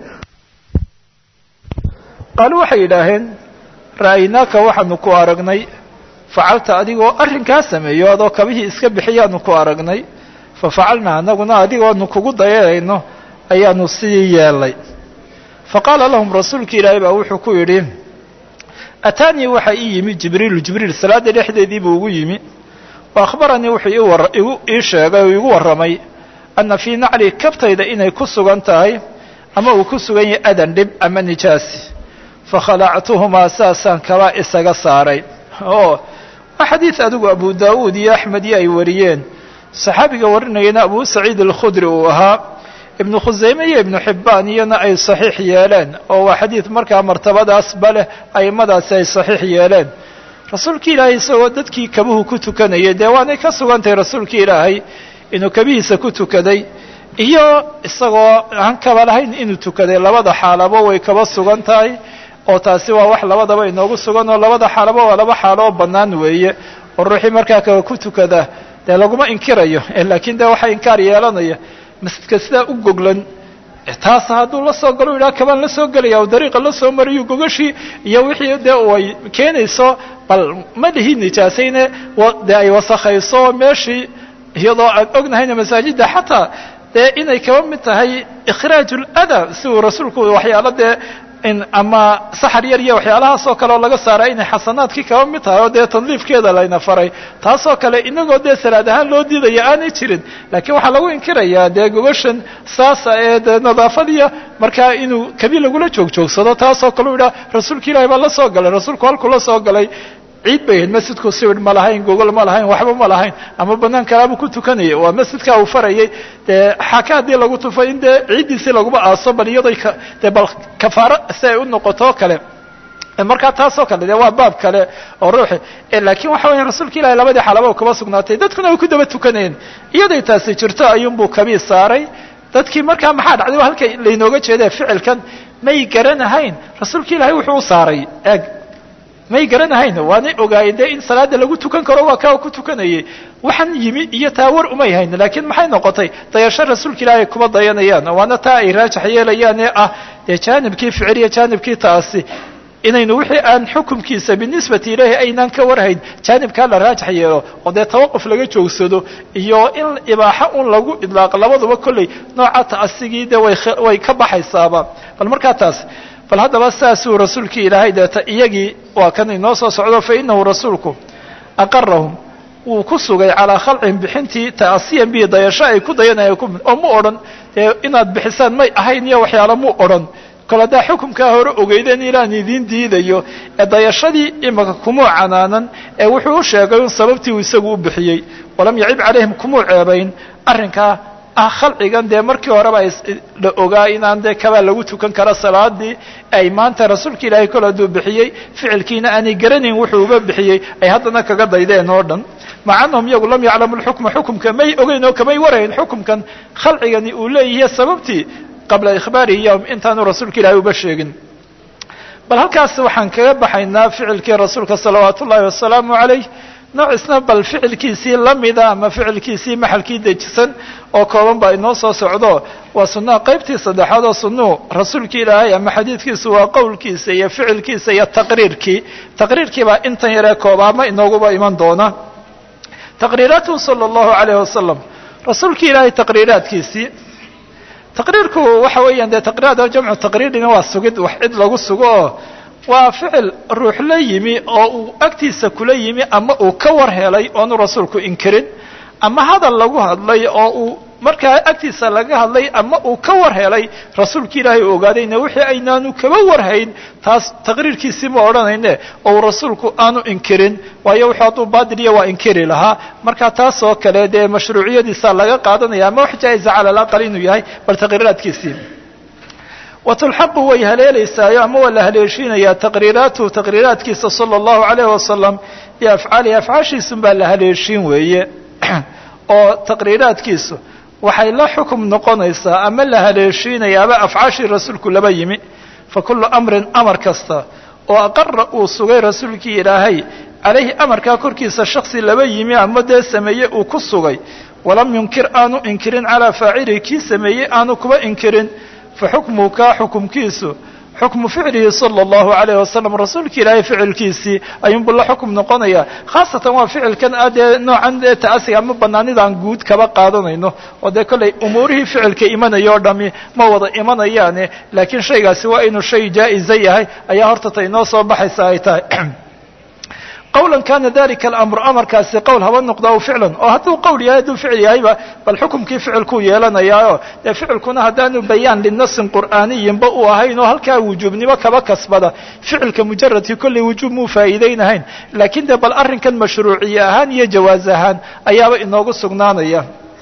qaaluu waxay yidhaaheen ra'aynaaka waxaanu ku aragnay facalta adigoo arrinkaa sameeyo adoo kabihii iska bixiyaanu ku aragnay fa facalnaa anaguna adigoonu kugu dayanayno ayaanu sidii yeelay fa qaala lahum rasuulka ilaahay baa wuxuu ku yidhi ataanii waxaa ii yimi jibriilu jibriil salaada dhexdeedii buu ugu yimi wa akhbaranii wuxuu igu ii sheegay oo igu warramay anna fii nacli kabtayda inay ku sugan tahay ama uu ku sugan yahay adan dhib ama nijaasi fakhalactuhumaa saasaan kabaa isaga saaray oo waa xadiid adigu abu daa'uud iyo axmed iyo ay wariyeen saxaabiga warinayana abu saciid alkhudri uu ahaa ibnu khusayme iyo ibnu xibbaan iyona ay saxiix yeeleen oo waa xadiid markaa martabadaasba leh a'immadaasi ay saxiix yeeleen rasuulka ilaahay isagoo dadkii kabuhu ku tukanayay dee waanay ka sugantahay rasuulka ilaahay inuu kabihiisa ku tukaday iyo isagoo aan kaba lahayn inuu tukaday labada xaalabo way kaba sugan tahay oo taasi waa wax labadaba inoogu sugan oo labada xaalaba waa laba xaalo oo bannaan weeye oo ruuxii markaa kaba ku tukada dee laguma inkirayo laakiin dee waxaa inkaar yeelanaya masjidka sidaa u goglan taas hadduu la soo galo yidhaha kabaan la soo gelaya o dariiqa la soo mariyo gogashii iyo wixii dee ay keenayso bal ma dhihi nijaasayne dee ay wasakhayso meeshii iyadoo aan ognahayna masaajidda xataa dee inay kaba mid tahay ikhraaj ulada si uu rasuulku waxyaalo dee ama saxar yar iyo waxyaalahaas oo kale oo laga saara inay xasanaadkii kaba mid tahay oo dee tadliifkeeda layna faray taasoo kale inagoo dee salaad ahaan loo diidaya aanay jirin laakiin waxaa lagu inkirayaa dee gobashan saasa ee dee nadaafadiya markaa inuu kabi lagula joogjoogsado taasoo kale u yidhaha rasuulka ilahi baa la soo galay rasuulku halkuu la soo galay ciid bay ahayd masjidku siwir ma lahayn gogol ma lahayn waxba ma lahayn ama banaan kalaabuu ku tukanayay waa masjidkaa uu farayay dee xaka haddii lagu tufay in dee ciiddiisii laguma aaso bal iyaday dee bal kafaaro si ay u noqoto kale markaa taasoo kale de waa baab kale oo ruuxi laakiin waxa weya rasuulka ilahi labadii xalaba kaba sugnaatay dadkuna ay ku daba tukanayeen iyaday taasi jirto ayuunbuu kabii saaray dadkii markaa maxaa dhacday waa halka laynooga jeeda ficilkan may garanahayn rasuulka ilahi wuxuu u saaray eeg may garanahayn waanay ogaayeen dee in salaada lagu tukan karo waa kaa ku tukanayay waxaan yimi iyo taa war umay hayn laakiin maxay noqotay dayasho rasuulka ilaahay kuma dayanayaan waana taa ay raajax yeelayaan ee ah dee jaanibkii ficiliya jaanibkii taasi inaynu wixii aan xukumkiisa binisbati ilayhi aynaan ka warhayn jaanibkaa la raajax yeelo oo dee tawaquf laga joogsado iyo in ibaaxo un lagu idlaaqo labaduba kolley nooca ta'asigii dee way ka baxaysaaba bal markaa taas bal haddaba saasuu rasuulkii ilaahay deeta iyagii waa kan inoo soo socdo fa inahu rasuulku aqarahum wuu ku sugay calaa khalcihim bixintii ta'asiyan bihi dayasho ay ku dayanayaan oo mu odhan dee inaad bixisaan may ahayn iyo waxyaalo mu odhan kol haddaa xukumkaa hore ogeydeen ilaan idiin diidayo ee dayashadii imaka kumuu canaanan ee wuxuu u sheegay un sababtii uu isagu u bixiyey walam yacib calayhim kumuu ceebayn arrinkaa ah khalcigan dee markii horeba la ogaa inaan dee kabaa lagu tukan karo salaadii ay maanta rasuulka ilaahay kol hadduu bixiyey ficilkiina aanay garanayn wuxuu uga bixiyey ay haddana kaga daydeen oo dhan maca annahum iyagu lam yaclamu lxukma xukumka may ogeyn oo kamay warayn xukumkan khalcigani uu leeyahay sababtii qabla ikhbaarihi iyahum intaanu rasuulka ilaahay uba sheegin bal halkaas waxaan kaga baxaynaa ficilkii rasuulka salawaatu ullahi wasalaamu calayh nooc isna bal ficilkiisii lamida ama ficilkiisii maxalkii dejisan oo kooban baa inoo soo socdo waa sunnaha qaybtii saddexaad oo sunuhu rasuulka ilaahay ama xadiidkiisu waa qowlkiisa iyo ficilkiisa iyo taqriirkii taqriirkii baa intan yaree koobaama inooguba iman doona taqriiraatuhu sala allahu calayh wasalam rasuulka ilaahay taqriiraadkiisii taqriirku waxa weeyaan dee taqriiraad jamcu taqriirina waa sugid wax cid lagu sugo oo waa ficil ruux la yimi oo uu agtiisa kula yimi ama uu ka war helay oonu rasuulku inkirin ama hadal lagu hadlay oo uu markaa agtiisa laga hadlay ama uu ka war helay rasuulka ilaahay u ogaadayna wixii aynaanu kaba warhayn taas taqriirkiisii ma odhanayne oo uu rasuulku aanu inkirin waayo wuxuu hadduu baadiliya waa inkiri lahaa marka taas oo kale dee mashruuciyadiisa laga qaadanaya ama wax jaa-isa cala alaqal inuu yahay bal taqriiraadkiisii watulxaqu way haleelaysaayo ama waa la haleeshiinayaa taqriiraatuhu taqriiraadkiisa sala allahu calayh wasalam biafcaalihi afcaashiisun baa la haleeshiin weeye oo taqriiraadkiisu waxay la xukum noqonaysaa ama la haleeshiinayaaba afcaashii rasuulku laba yimi fa kullu amrin amar kasta oo aqara uu sugay rasuulkii ilaahay calayhi amarkaa korkiisa shaksi laba yimi ama dee sameeye uu ku sugay walam yunkir aanu inkirin calaa faacilihi kii sameeyey aanu kuba inkirin fa xukmuhu kaa xukumkiisu xukmu ficlihi sala allahu alayh wasalam rasuulka ilaahay ficilkiisii ayuunbuu la xukum noqonaya khaasatan waa ficilkan a dee noocan dee ta'asiga ama banaanidaan guud kaba qaadanayno oo dee kollay umuurihii ficilka imanaya o dhami ma wada imanayaane laakiin shaygaasi waa inuu shay jaa-iza yahay ayaa horta ta inoo soo baxaysa ay tahay qawlan kana dalika alamru amarkaasi qowl haba noqda aw ficlan oo hadduu qowl yahay hadduu ficil yahayba bal xukumkii ficilkuu yeelanayaayo dee ficilkuna haddaanu bayaan linasin qur'aaniyinba u ahayn oo halkaa wujuubnimo kaba kasbada ficilka mujaradkii kollay wujuub muu faa'iideynahayn laakiin dee bal arrinkan mashruuciye ahaan iyo jawaaz ahaan ayaaba inoogu sugnaanaya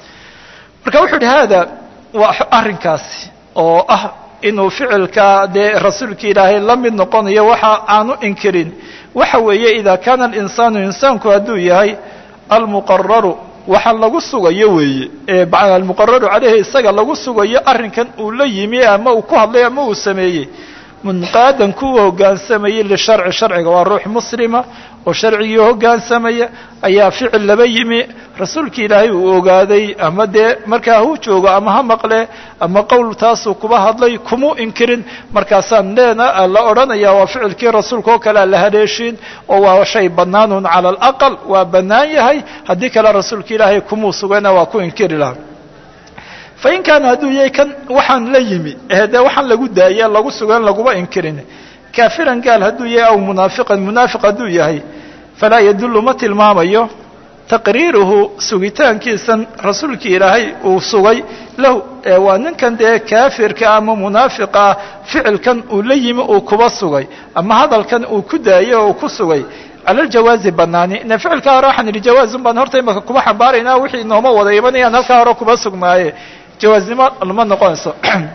marka wuxuu yihi hada waa arrinkaasi oo ah inuu ficilka dee rasuulka ilaahay la mid noqonayo waxa aanu inkirin waxa weeye ida kaana alinsaanu insaanku hadduu yahay almuqararu waxa lagu sugayo weeye almuqararu caleyhi isaga lagu sugayo arrinkan uu la yimi ama uu ku hadlay ama uu sameeyey munqaadan kuwa hoggaansamayay lisharci sharciga waa ruux muslima oo sharcigii hoggaansamaya ayaa ficil laba yimi rasuulki ilaahay uu ogaaday ama dee markaa hu joogo ama ha maqle ama qowl taasuu kuba hadlay kumuu inkirin markaasaan leena la odhanaya waa ficilkii rasuulka oo kalea la haleeshiin oo waa shay bannaanun cala alaqal waa bannaan yahay haddii kale rasuulka ilaahay kumuu sugayna waa ku inkiri laha fain kaana hadduu yahay kan waxaan la yimi ee dee waxaan lagu daayey lagu sugan laguba inkirin kaafiran gaal hadduu yahay aw munaafiqan munaafiq hadduu yahay falaa yadullu ma tilmaamayo taqriiruhu sugitaankiisan rasuulkii ilaahay uu sugay lahu waa ninkan dee kaafirka ama munaafiqa ah ficilkan uu la yimi uu kuba sugay ama hadalkan uu ku daayey oo uu ku sugay cala ljawaazi banaani ina ficilkaa hore waxaan idhi jawaazun baan horta imaka kuba xambaaraynaa wixii inooma wada imanayaan halkaa hore kuba sugnaaye jawaaznimo lama noqonayso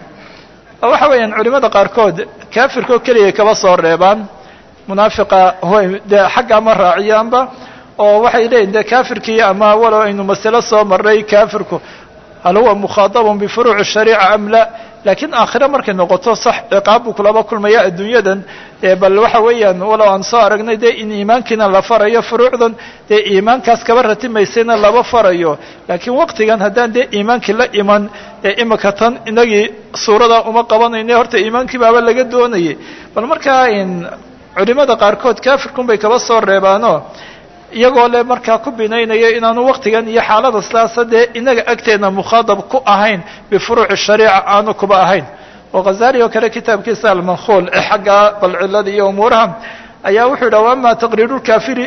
waxa weeyaan culimada qaarkood kaafirkao keliya kaba soo reebaan munaafiqa dee xagga ma raaciyaanba oo waxay leeyihin de kaafirkii ama walow aynu masale soo marray kaafirku hal huwa mukhaadabun bifuruuci shariica am la laakiin aakhire markay noqoto sax ciqaab buu kulaba kulmaya adduunyadan bal waxa weeyaan walow aan soo aragnay dee in iimaankiina la farayo furuucdan dee iimaankaas kaba ratimaysayna laba farayo laakiin waqtigan haddaan dee iimaankii la iman ee imika tan inagii suurada uma qabanayne horta iimaankii baaba laga doonayay bal markaa culimada qaarkood kaafirkun bay kaba soo reebaano iyagoo le markaa ku binaynayo inaanu waktigan iyo xaalada sidaasa dee inaga agteedna mukhaadab ku ahayn bifuruuci shariica aanu kuba ahayn oo khazali oo kale kitaabkiisa almanhuul ee xagga balcilada iyo umuuraha ayaa wuxuu yidhah ama taqriiru lkafiri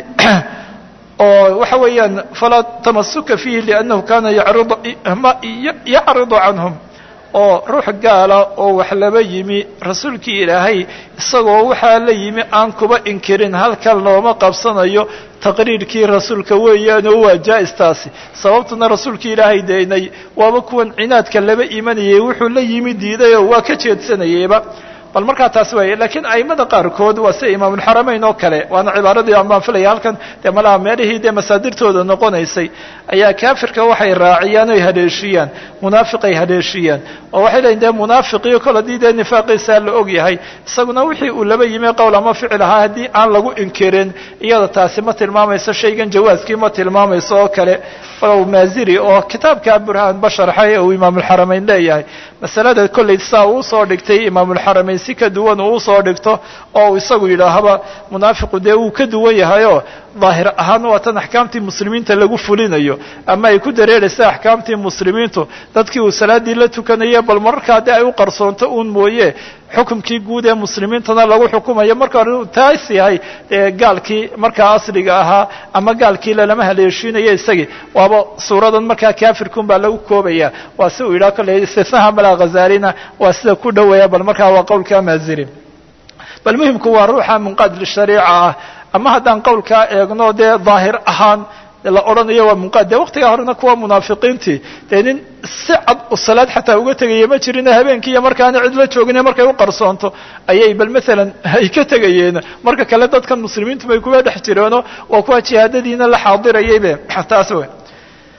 oo waxa weeyaan falaa tamasuka fiihi liannahu kana yacridu canhum oo ruux gaala oo wax laba yimi rasuulkii ilaahay isagoo waxaa la yimi aan kuba inkirin halkan looma qabsanayo taqriirkii rasuulka weeyaan oo waa jaa-istaasi sababtuna rasuulkii ilaahay deynay waaba kuwan cinaadka laba imanayay wuxuu la yimi diidayoo waa ka jeedsanayeyba bal markaa taasi waay lakiin aimada qaarkood waa sida imaamulxaramayn oo kale waana cibaaradii amaan filaya halkan dee malaha meelihii dee masaadirtooda noqonaysay ayaa kaafirka waxay raaciyaan oy haleeshiyaan munaafiqay haleeshiyaan oo waxay leeyiin dee munaafiqiyo kol haddii dee nifaaqiisaa la og yahay isaguna wixii uu laba yimi qowl ama ficil ahaa haddii aan lagu inkirin iyada taasi ma tilmaamayso shaygan jawaaskii ma tilmaamayso oo kale walow maaziri oo kitaabka burhaan ba sharxay uu imaamulxaramayn leeyahay masalada kollay saa uu soo dhigtay imaamulxaramayn si ka duwan uu usoo dhigto oo isagu yidhaahaba munaafiqu dee wuu ka duwan yahayoo daahir ahaan waa tan axkaamtii muslimiinta lagu fulinayo ama ay ku dareeraysa axkaamtii muslimiintu dadkii uu salaadii la tukanaya bal mararkaa dee ay u qarsoonto uun mooye xukumkii guud ee muslimiintana lagu xukumayo marka hore taas yahay gaalkii markaa asliga ahaa ama gaalkii lalama haleeshiinayo isagii waaba suuradan markaa kaafirkun baa lagu koobaya waa si uu yidhaha kolley istinaha malaa khazaalina waa sida ku dhoweeya bal markaa waa qowlka maaziri bal muhimku waa ruuxa munqaad lishariica ah ama haddaan qowlkaa eegno dee daahir ahaan la odhanayo waa munqaad dee waktigaa horena kuwa munaafiqiintii dee nin si cad salaad xataa uga tegaya ma jirino habeenkii iyo markaana cid la joogine markay u qarsoonto ayay bal maalan ay ka tegayeen marka kale dadkan muslimiintu bay kuwa dhex jireeno waa kuwa jihaadadiina la xaadirayaybe taas wey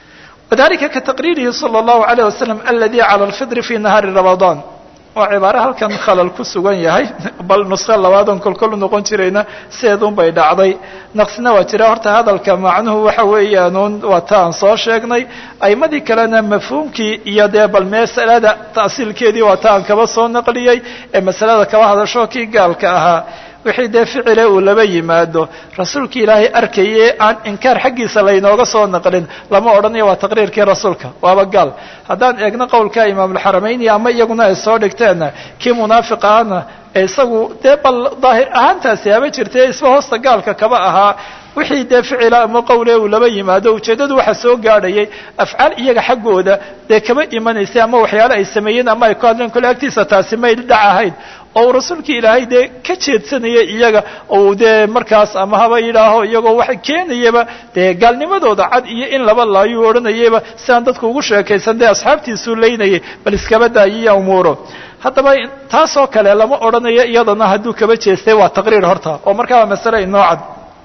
wadalika kataqriirihi salى اllahu عalيه wasalam aladi calى اlfidri fi nahaari ramaضan waa cibaare halkan khalal ku sugan yahay bal nusko labaadan kolkol noqon jirayna sideedun bay dhacday naqsina waa jira horta hadalka macnuhu waxa weeyaanuun waa ta aan soo sheegnay aimadii kalena mafhuumkii iyo dee bal masalada ta'siilkeedii waa ta aan kaba soo naqliyey ee masalada kaba hadasho kii gaalka ahaa wixii dee ficile uu laba yimaado rasuulka ilaahay arkaye aan inkaar xaggiisa laynooga soo naqlin lama odhanayo waa taqriirkii rasuulka waaba gaal haddaan eegno qowlka imaamulxaramayni ama iyaguna ay soo dhigteenna kii munaafiq ahana ee isagu dee bal daahir ahaantaasi haba jirtay isba hoosta gaalka kaba ahaa wixii dee ficila ama qowle uu laba yimaado ujeeddadu waxa soo gaadhayay afcaal iyaga xaggooda dee kaba imanaysay ama waxyaale ay sameeyeen ama ay ku hadleen kole agtiisa taasi may dhac ahayd oo uu rasuulka ilaahay dee ka jeedsanaya iyaga ou dee markaas ama haba yidhaaho iyagoo waxa keenayaba dee gaalnimadooda cad iyo in laba laayuu odhanayayba sidaan dadku ugu sheekaysan dee asxaabtiisuu leynayay bal iskaba daayiya umuuro haddaba taasoo kale lama odhanayo iyadana hadduu kaba jeestay waa taqriir horta oo markaa waa masale inoo cad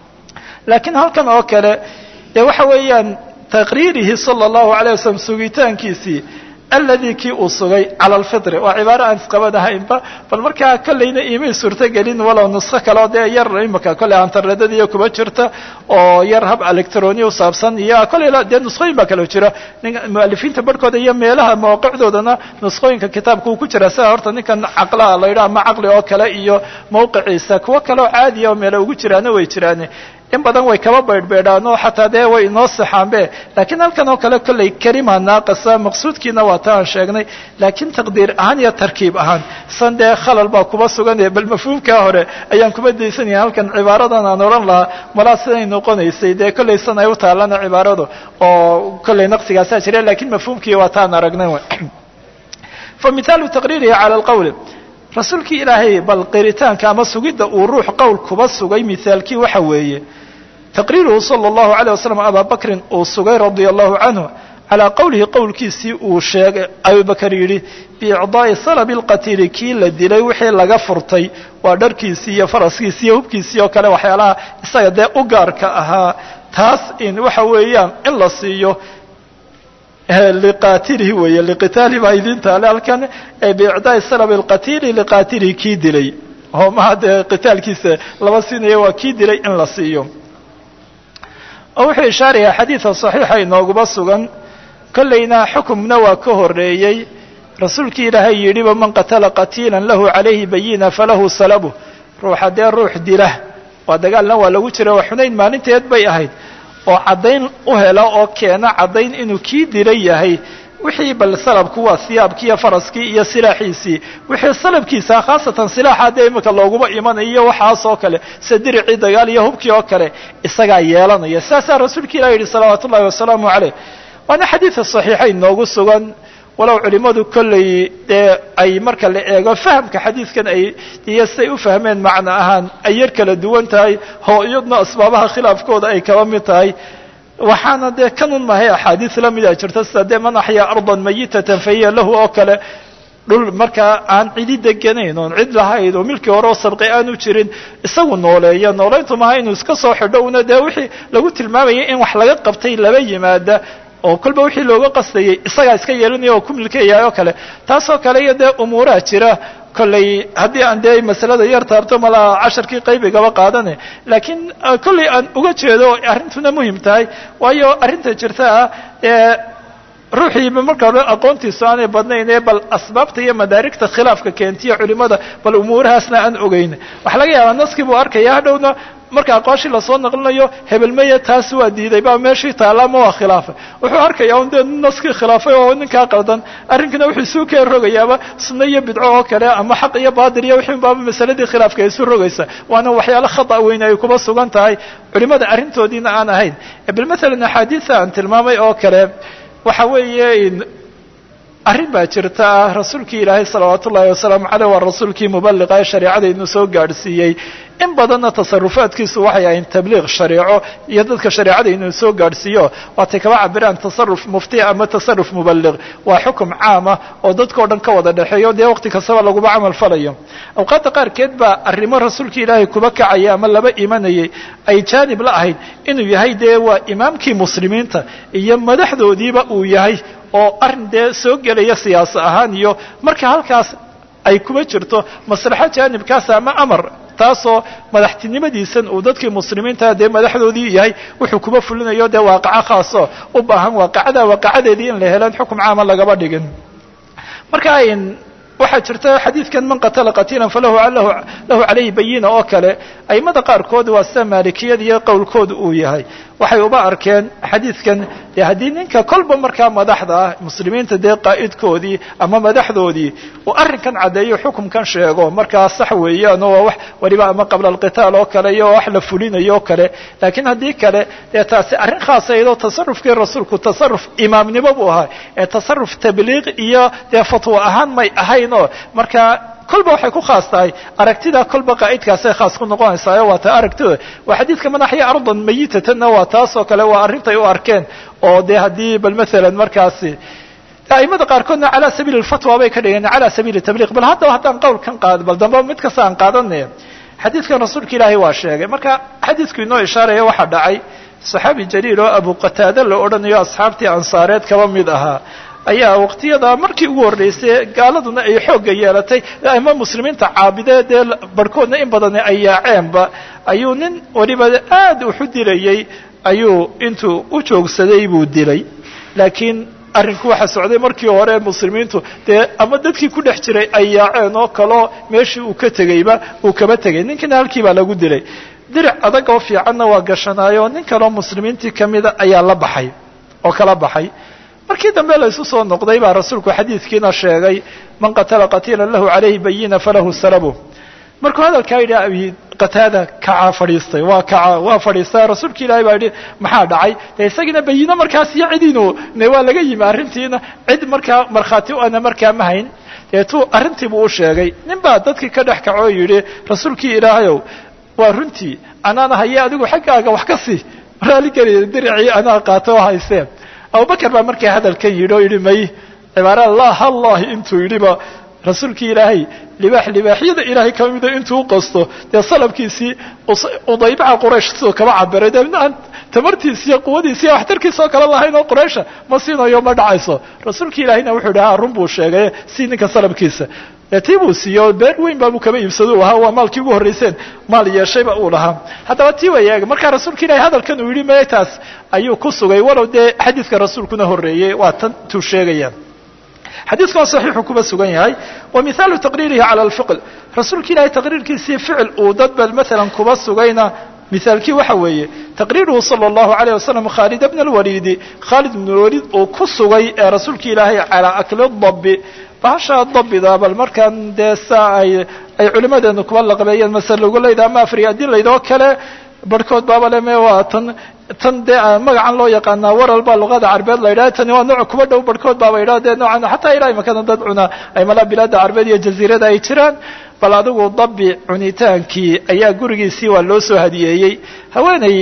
laakiin halkan oo kale dee waxa weeyaan taqriirihi sala allahu alay wasalam sugitaankiisii aladi kii uu sugay cala alfitri waa cibaaro aan isqabanahaynba bal markaa kollayna imay suurtogelin walow nusko kaleo dee yar imika kolley antaredadiiyo kuba jirta oo yar hab electroniya usaabsan iyo kolley dee nuskooyin baa kaloo jira mualifiinta barhkooda iyo meelaha mawaqicdoodana nuskooyinka kitaabka uu ku jira sida horta ninkan caqlaa la yidhaha ama caqli oo kale iyo mawqiciisa kuwo kaleoo caadiya oo meele ugu jiraana way jiraan in badan way kaba baydhbaydhaan oo xataa dee way inoo saxaanbe laakiin halkan oo kale kolley kelima naaqisa maqsuudkiina waa ta aan sheegnay laakiin taqdiir ahaan iyo tarkiib ahaan san dee khalal baa kuba suganaya bal mafhuumkaa hore ayaan kuba daysanaya halkan cibaaradan aan odhan lahaa malaa siday noqonaysay dee kolley san ay u taalana cibaaradu oo kolley naqsigaasaa jira lakiin mafhuumkii waa taan aragnay fa mithaalu taqriirihi cala alqowl rasuulkii ilaahay bal qiritaanka ama sugidda uu ruux qowl kuba sugay mithaalkii waxa weeye taqriiruhu sala allahu alayh wasalam abaa bakrin uu sugay radia allahu canhu calaa qowlihi qowlkiisii uu sheegay abubakar yidhi biicdaa'i salabi lqatiili kii la dilay wixii laga furtay waa dharkiisii iyo faraskiisii iyo hubkiisii oo kale waxyaalaha isaga dee u gaarka ahaa taas in waxa weeyaan in la siiyo liqaatilihi weeye liqitaali baa idin taale halkan biicdaai salab lqatiili liqaatilihi kii dilay oo maha dee qitaalkiisa laba siinayo waa kii dilay in la siiyo oo wuxuu ishaarayaa xadiida saxiixa inooguma sugan kollayna xukumna waa ka horeeyey rasuulkii ilaahay yidhiba man qatala qatiila lahu calayhi bayina falahu salabu ruuxa dee ruux dila waa dagaalna waa lagu jira waa xunayn maalinteed bay ahayd oo caddayn u hela oo keena caddayn inuu kii dilay yahay wixii bal salabku waa siyaabkii iyo faraskii iyo silaaxiisii wixii salabkiisa khaasatan silaaxa dee imika looguma imanayo waxaas oo kale sida diricii dagaal iyo hubkii oo kale isagaa yeelanaya saasaa rasuulka ilah yidhi salawaatu ullahi wasalaamu caleyh waana xadiida saxiixa inoogu sugan walow culimmadu kolley dee ay marka la eego fahamka xadiidkan ay iyo siday u fahmeen macno ahaan ay yar kala duwan tahay oo iyadna asbaabaha khilaafkooda ay kaba mid tahay waxaana dee kanun mahay axaadiis la mida jirta sida dee man axyaa ardan mayitatan fahiya lahu oo kale dhul markaa aan cidi deganayn oon cid lahayn oo milkii hore oo sabqi aanu jirin isagu nooleeya nooleyntu maha inuu iska soo xidho una dee wixii lagu tilmaamayay in wax laga qabtay laba yimaada oo kolba wixii looga qastayay isagaa iska yeelanaya oo ku milkeeyahay oo kale taasoo kale iyo dee umuuraha jira kolley haddii aan dee masalada yar taabto malaa casharkii qaybigaba qaadane laakiin kolley aan uga jeedo arrintuna muhim tahay waayo arrinta jirta ah ee ruuxiiba marka hore aqoontiisu aanay badnayn ee bal asbaabta iyo madaarigta khilaafka keentiya culimada bal umuurahaasna aan ogeyn waxaa laga yaabaa naskii buu arkaya hadhowna marka aqooshii lasoo naqlinayo hebelmeye taas waa diiday baa meeshii taalla ama waa khilaafay wuxuu arkaya un dee naskii khilaafay oo ninkaa qaldan arrinkana wuxuu isuu kee rogayaaba sunno iyo bidco oo kale ama xaq iyo baatil iyo wixii baaba masaladii khilaafka isu rogaysa waana waxyaalo khata weyn ay kuba sugan tahay culimada arrintoodiina aan ahayn bal maalan axaadiisa aan tilmaamay oo kale waxa weeye arrin baa jirta ah rasuulkii ilaahay salawaatu ullahi wasalaamu caleyh waa rasuulkii mubaliqa ee shareecadaynu soo gaadhsiiyey in badanna tasarufaadkiisu waxay ahayn tabliiq shareeco iyo dadka shareecada inuu soo gaadhsiiyo waatay kaba cabiraan tasaruf mufti ama tasaruf mubaliq waa xukum caama oo dadkao dhan ka wada dhexeeyo dee waqti kastaba laguba camal falayo awqaadda qaarkeed baa arrimo rasuulka ilaahay kuba kacaya ama laba imanayay ay jaanib la ahayd inuu yahay dee waa imaamkii muslimiinta iyo madaxdoodiiba uu yahay oo arrin dee soo gelaya siyaasa ahaan iyo marka halkaas ay kuma jirto maslaxo jaanibkaas ama amar taasoo madaxtinimadiisan uu dadkii muslimiinta dee madaxdoodii yahay wuxuu kuba fulinayo dee waaqaco khaaso u baahan waaqacada waaqacadeedii in la helan xukum caama lagaba dhigin marka waxaa jirta xadiidkan man qatala qatiilan falahu lahu calayhi bayina oo kale aimada qaarkood waa sida maalikiyada iyo qowlkooda uu yahay waxay uba arkeen xadiidkan dee haddii ninka kolba markaa madaxda ah muslimiinta dee qaa'idkoodii ama madaxdoodii uu arrinkan caddeeyo xukumkan sheego markaa sax weeyaan oo wax waliba ama qabla alqitaal oo kale iyo wax la fulinayo o kale laakiin haddii kale dee taasi arrin khaasaydoo tasarufkii rasuulku tasaruf imaamnimo buu ahaa ee tasaruf tabliiq iyo dee fatwo ahaan may ahayn oo markaa kolba waxay ku khaas tahay aragtida kolba qaa'idkaasay khaas ku noqonaysaa waa ta aragtida waa xadiidka madaxya ardan mayitatanna waa taas oo kale waa arrintay u arkeen oo dee haddii bal maalan markaasi aimada qaarkoodna calaa sabiili lfatwa bay ka dhigeen calaa sabiili tabliiq bal haddaba haddaan qowlkan qaad bal damba mid kasta aan qaadanay xadiidkan rasuulka ilaahay waa sheegay marka xadiidku inoo ishaaraya waxaa dhacay saxaabi jaliil oo abu qataada la odhanayo asxaabtii ansaareed kaba mid ahaa ayaa waqtiyada markii ugu horreysay gaaladuna ay xoogga yeelatay ama muslimiinta caabidee dee barhkoodna in badan ay yaaceenba ayuu nin waliba aad uxu dilayey ayuu intuu u joogsaday buu dilay laakiin arrinku waxa socday markii hore muslimiintu dee ama dadkii ku dhex jiray ay yaaceen oo kaleo meeshii uu ka tegeyba uu kaba tegay ninkiina halkii baa lagu dilay diric adag oo fiicanna waa gashanaayo nin kaleo muslimiintii kamida ayaa la baxay oo kala baxay markii dambe la isu soo noqday baa rasuulku xadiidkiina sheegay man qatala qatiila lahu calayhi bayina falahu salabu markuu hadalkaa yidhi abi qataada kacaa fadhiistay waa kaca waa fadhiistay rasuulka ilahi baa yidhi maxaa dhacay dee isagiina bayino markaas iyo cidiinu ne waa laga yimi arrintiina cid markaa markhaati u ana markaa ma hayn deetuu arrintiibuu u sheegay nin baa dadkii ka dhex kacoo yidhi rasuulkii ilaahayow waa runtii anaana haye adigu xaggaaga wax ka sii raaligeliya diricii anaa qaato oo hayseen abubakar baa markaa hadalkan yidhi oo yidhi may cibaara lah allahi intuu yidhiba rasuulkii ilaahay libaax libaaxyada ilaahay ka mida intuu u qasto dee salabkiisii udaybaca quraysh sidoo kaba cabiray deedna aan tamartiis iyo quwadiis iyo waxtarkiis oo kale lahayn oo quraysha ma siinayo ma dhacayso rasuulkii ilaahayna wuxuu yidhi ha run buu sheegay si ninka salabkiisa dee tii buu siiyo beer weyn baabuu kaba iibsado u ahaa waa maalkii ugu horrayseen maal yeeshayba uu lahaa haddaba tii way eeg markaa rasuulka ilahay hadalkan uu yidhi meetaas ayuu ku sugay walow dee xadiidka rasuulkuna horreeyey waa tan tuu sheegaya xadiidkan saxiixu kuba sugan yahay wa mihaalu taqriirihi cala alficl rasuulka ilahay taqriirkiisii ficil uu dad bal maalan kuba sugayna mihaalkii waxa weeye taqriiruhu sala allahu alayh wasalam khaalid bna alwaliidi khaalid bn lwaliid uu ku sugay ee rasuulka ilaahay calaa akli dabi bahasha dabida bal markaan dee saa ay ay culimadeenu kuba laqbeeyeen masale lagu leyda ama afriadilayd oo kale barhkood baaba le me waa tan tan dee magacan loo yaqaanaa waral baa luqada carbeed la yidhaha tani waa nooc kuba dhow barhkood baaba yidhaha dee noocan xataa ilaa imakana dad cuna ay malaa bilaada carbeed iyo jaziirada ay jiraan bal adigu dabi cunitaankii ayaa gurigiisii waa loo soo hadiyeeyey haweeney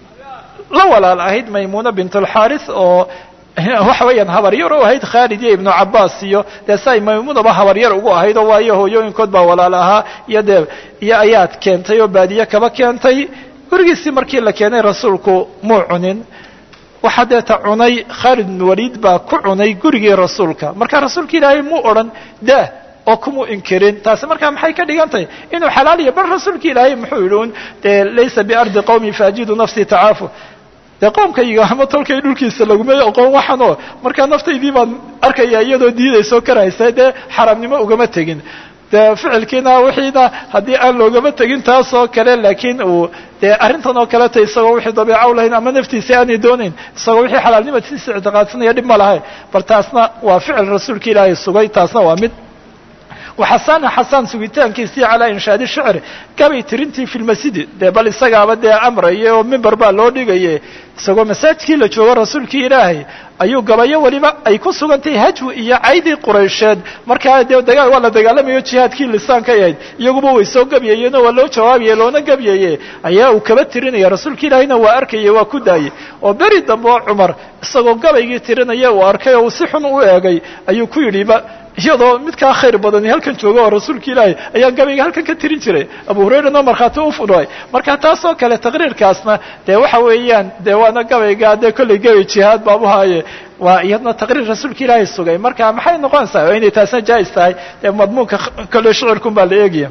la walaal ahayd maymuuna bint alxaaris oo waxa weeyaan habaryar u ahayd khaalid iyo ibnu cabaas iyo dee si ay maymuunaba habaryar ugu ahayd oo waayo hooyooyinkood baa walaal ahaa iyo dee iyo ayaad keentay oo baadiye kaba keentay gurigiisii markii la keenay rasuulku muu cunin waxaa deeta cunay khaalid ibnu waliid baa ku cunay gurigii rasuulka marka rasuulka ilaahay muu odhan dah oo kumuu inkirin taasi markaa maxay ka dhigan tahay inuu xalaaliya bal rasuulka ilaahay muxuu yidhi un dee laysa biardi qawmi faajidu nafsii tacaafu dee qoomkayga ama tolkay dhulkiisa laguma oqoon waxan oo markaa naftaydii baan arkaya iyadoo diidaysoo karaysa dee xaraamnimo ugama tegin dee ficilkiina wixiina haddii aan loogama tegin taas oo kale laakiin uu dee arrintan oo kaleta isagoo wixii dabiica u lahayn ama naftiisa aanay doonayn isagoo wixii xalaalnimadiisa ictiqaadsanaya dhib ma lahay bal taasna waa ficil rasuulka ilaahay sugay taasna waa mid waxasana xasaan sugitaankiisii calaa inshaadi shicri gabay tirintii fi lmasjidi dee bal isagaaba dee amraya oo mimber baa loo dhigaye isagoo masaajidkii la joogo rasuulkii ilaahay ayuu gabayo weliba ay ku sugantahay hajwi iyo caydii quraysheed markaa dee daga waa la dagaalamayo jihaadkii lisaankay ahayd iyaguba way soo gabyayeen oo waa loo jawaabaye loona gabyaye ayaa uu kaba tirinaya rasuulka ilaahayna waa arkaya waa ku daayey oo beri dambe oo cumar isagoo gabaygii tirinaya uu arkay oo uu si xun u eegay ayuu ku yidhi ba iyadoo midkaa khayr badani halkan jooga oo rasuulka ilaahay ayaan gabayga halkan ka tirin jiray abu hurayrana markhaati u fudhay marka taas oo kale taqriirkaasna dee waxa weeyaan dee waana gabayga dee kollay gabay jihaad baabuhaaye waa iyadna taqriir rasuulka ilaahay sugay marka maxay noqonaysaa waa inay taasna jaa-is tahay dee madmuunka kolley shicirkun baa la eegaya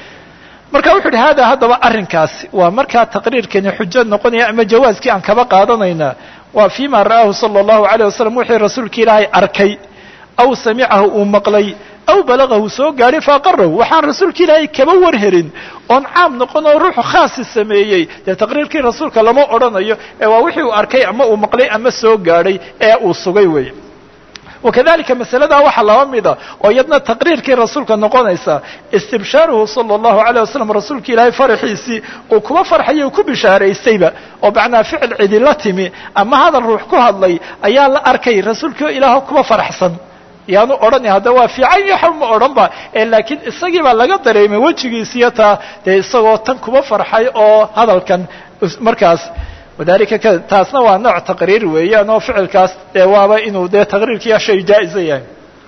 marka wuxu uhi hada haddaba arrinkaasi waa markaa taqriirkani xujo noqonaya ama jawaaskii aan kaba qaadanayna waa fima ra'aahu sala allahu alayh wasalam wixii rasuulka ilaahay arkay aw samicahu uu maqlay aw balagahu soo gaadhay faaqarahu waxaan rasuulka ilaahay kaba warherin oon caam noqon oo ruuxu khaasi sameeyey dee taqriirkii rasuulka lama odhanayo ee waa wixii uu arkay ama uu maqlay ama soo gaadhay ee uu sugay weeye wakadalika masaladaa waxaa laba mida oo iyadna taqriirkii rasuulka noqonaysa istibshaaruhu sala allahu alayh wasalam rasuulka ilaahay faraxiisii uu kuba farxayo ku bishaaraystayba oo macnaa ficil cidi la timi ama hadal ruux ku hadlay ayaa la arkay rasuulkii ilaah kuba faraxsan yaanu odhani hadda waa fiican yaxa ma odhan ba laakiin isagii baa laga dareemay wejigiisiyo taa dee isagoo tan kuba farxay oo hadalkan markaas wadalika taasna waa nooc taqriir weeyaan oo ficilkaas dee waaba inuu dee taqriirkiya shay jaa-isa yahay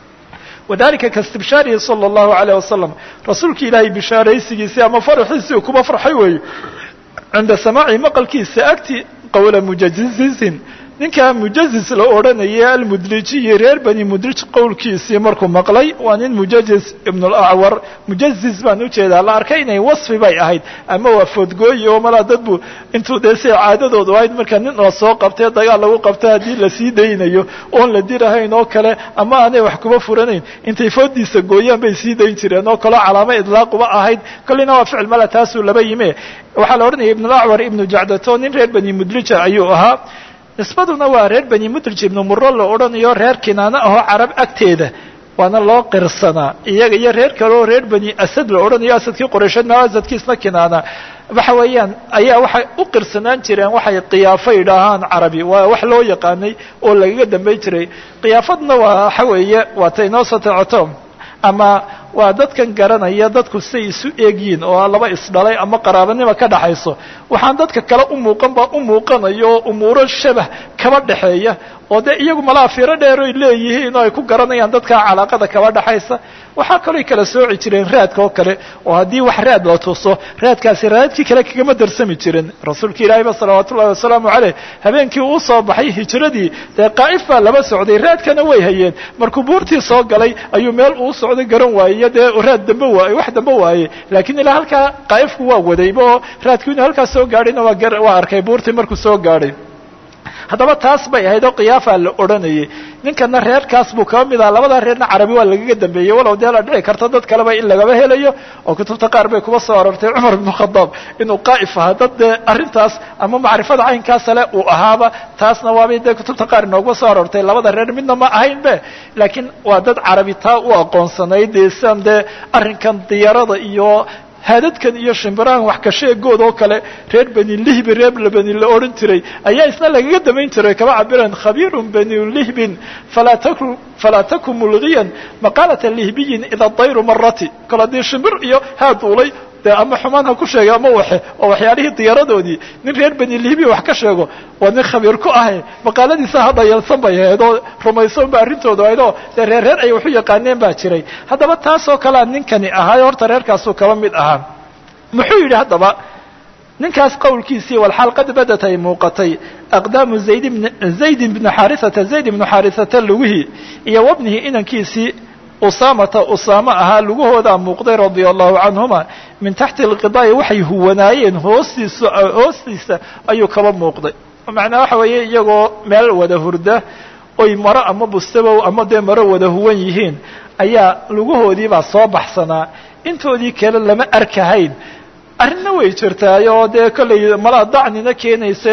wadalika kaistibshaarihi sala allahu alayh wasalam rasuulka ilaahay bishaaraysigiisii ama faraxiisii kuba farxay weeyo cinda samaaci maqalkiisa agti qowla mujazizin ninkaa mujazis la odhanayay almudlijiyi reer bani mudlij qowlkiisii markuu maqlay waa nin mujazis ibn alacwar mujazis baan ujeedaa la arkay inay wasfi bay ahayd ama waa foodgooyi oo malaa dad bu intuu dee siay caadadoodu ahayd marka nin la soo qabtay dagaal lagu qabta haddii lasii daynayo oon la dirahayn oo kale ama aanay wax kuba furanayn intay foodiisa gooyaan bay sii dayn jireen oo kaleo calaamo idlaaquba ahayd kolleyna waa ficil mala taasuu laba yime waxaa la odhanaya ibn alacwar ibnu jacdato nin reer bani mudlija ayuu ahaa nisbaduna waa reer bani mudrij ibnu muro la odhanayo reer kinaana ahoo carab agteeda waana loo qirsanaa iyaga iyo reer kale oo reer bani asad la odhanayo asadkii qoreysheed maa asadkiisna kinaana waxa weeyaan ayaa waxay u qirsanaan jireen waxay kiyaafo yidhaahaan carabi waa wax loo yaqaanay oo lagaga dambayn jiray kiyaafadna waa waxa weeye waatay noo soo tacoto ama waa dadkan garanaya dadku siday isu eegyiin oo laba isdhalay ama qaraabanima ka dhaxayso waxaan dadka kale u muuqan baa u muuqanayo oo umuuro shabah kaba dhexeeya oo dee iyagu malaa fiiro dheeroy leeyihiin oo ay ku garanayaan dadkaa calaaqada kaba dhexaysa waxaa kalooy kala sooci jireen raadka oo kale oo haddii wax raad la tuso raadkaasi raadkii kale kagama darsami jirin rasuulka ilaahay ba salawaatu ullahi wasalaamu caleyh habeenkii uu soo baxay hijiradii dee qaa'if baa laba socday raadkana way hayeen markuu buurtii soo galay ayuu meel uu socday garan waayey dee raad dambe waaye wax dambe waaye laakiin ilaa halkaa qaa'ifku waa wadayba oo raadku inuu halkaas soo gaadhayna waa waa arkay buurtii markuu soo gaadhay haddaba taas bay ahayd oo kiyaafaa la odhanayay ninkana reerkaas buu kaba mid aha labada reerna carabi waa lagaga dambeeyey walow dee la dhici karta dad kaleba in lagaba helayo oo kutubta qaar bay kuba soo arortay cumar ibnu khadaab inuu qaa'if ahaa dad dee arrintaas ama macrifada caynkaasale uu ahaaba taasna waabay dee kutubta qaar inooguma soo arortay labada reer midna ma ahayn be laakiin waa dad carabi taa u aqoonsanayd dee sidan dee arrinkan diyarada iyo haadadkan iyo shimbirahan wax ka sheegood oo kale reer bani lihbi reer bani la odhan jiray ayaa isna lagaga damayn jiray kaba cabireen khabiirun bani lihbin falaa taku falaa taku mulgiyan maqaalata lihbiyin ida dayru marati kol haddii shimbir iyo haaduulay de ama xumaan ha ku sheegay ama waxe oo waxyaalihii diyaaradoodii nin reer bani lihbi wax ka sheego waa nin khabiir ku ahay maqaaladiisa ha dhayalsan bay ahayd oo rumaysan ba arrintoodu ahayd oo dee reer reer ay waxu yaqaaneen baa jiray haddaba taas oo kalea ninkani ahaayo horta reerkaasuu kaba mid ahaa muxuu yidhi haddaba ninkaas qowlkiisii walxaal qad badat ay muuqatay aqdaamu zayd bn zaydin bni xaarisata zayd ibnu xaarisata lugihii iyo wabnihi inankiisii usaamata usaamo ahaa lugahoodaa muuqday radia allahu canhuma min taxti alqidaa'i waxay huwanaayeen hoostiisa hoostiisa ayuu kaba muuqday macnaa waxa weeye iyagoo meel wada hurda oy maro ama bustabow ama dee maro wada huwan yihiin ayaa lugahoodiibaa soo baxsanaa intoodii kale lama arkahayn arrinna way jirtaay oo dee kollay malaa dacnina keenaysayoo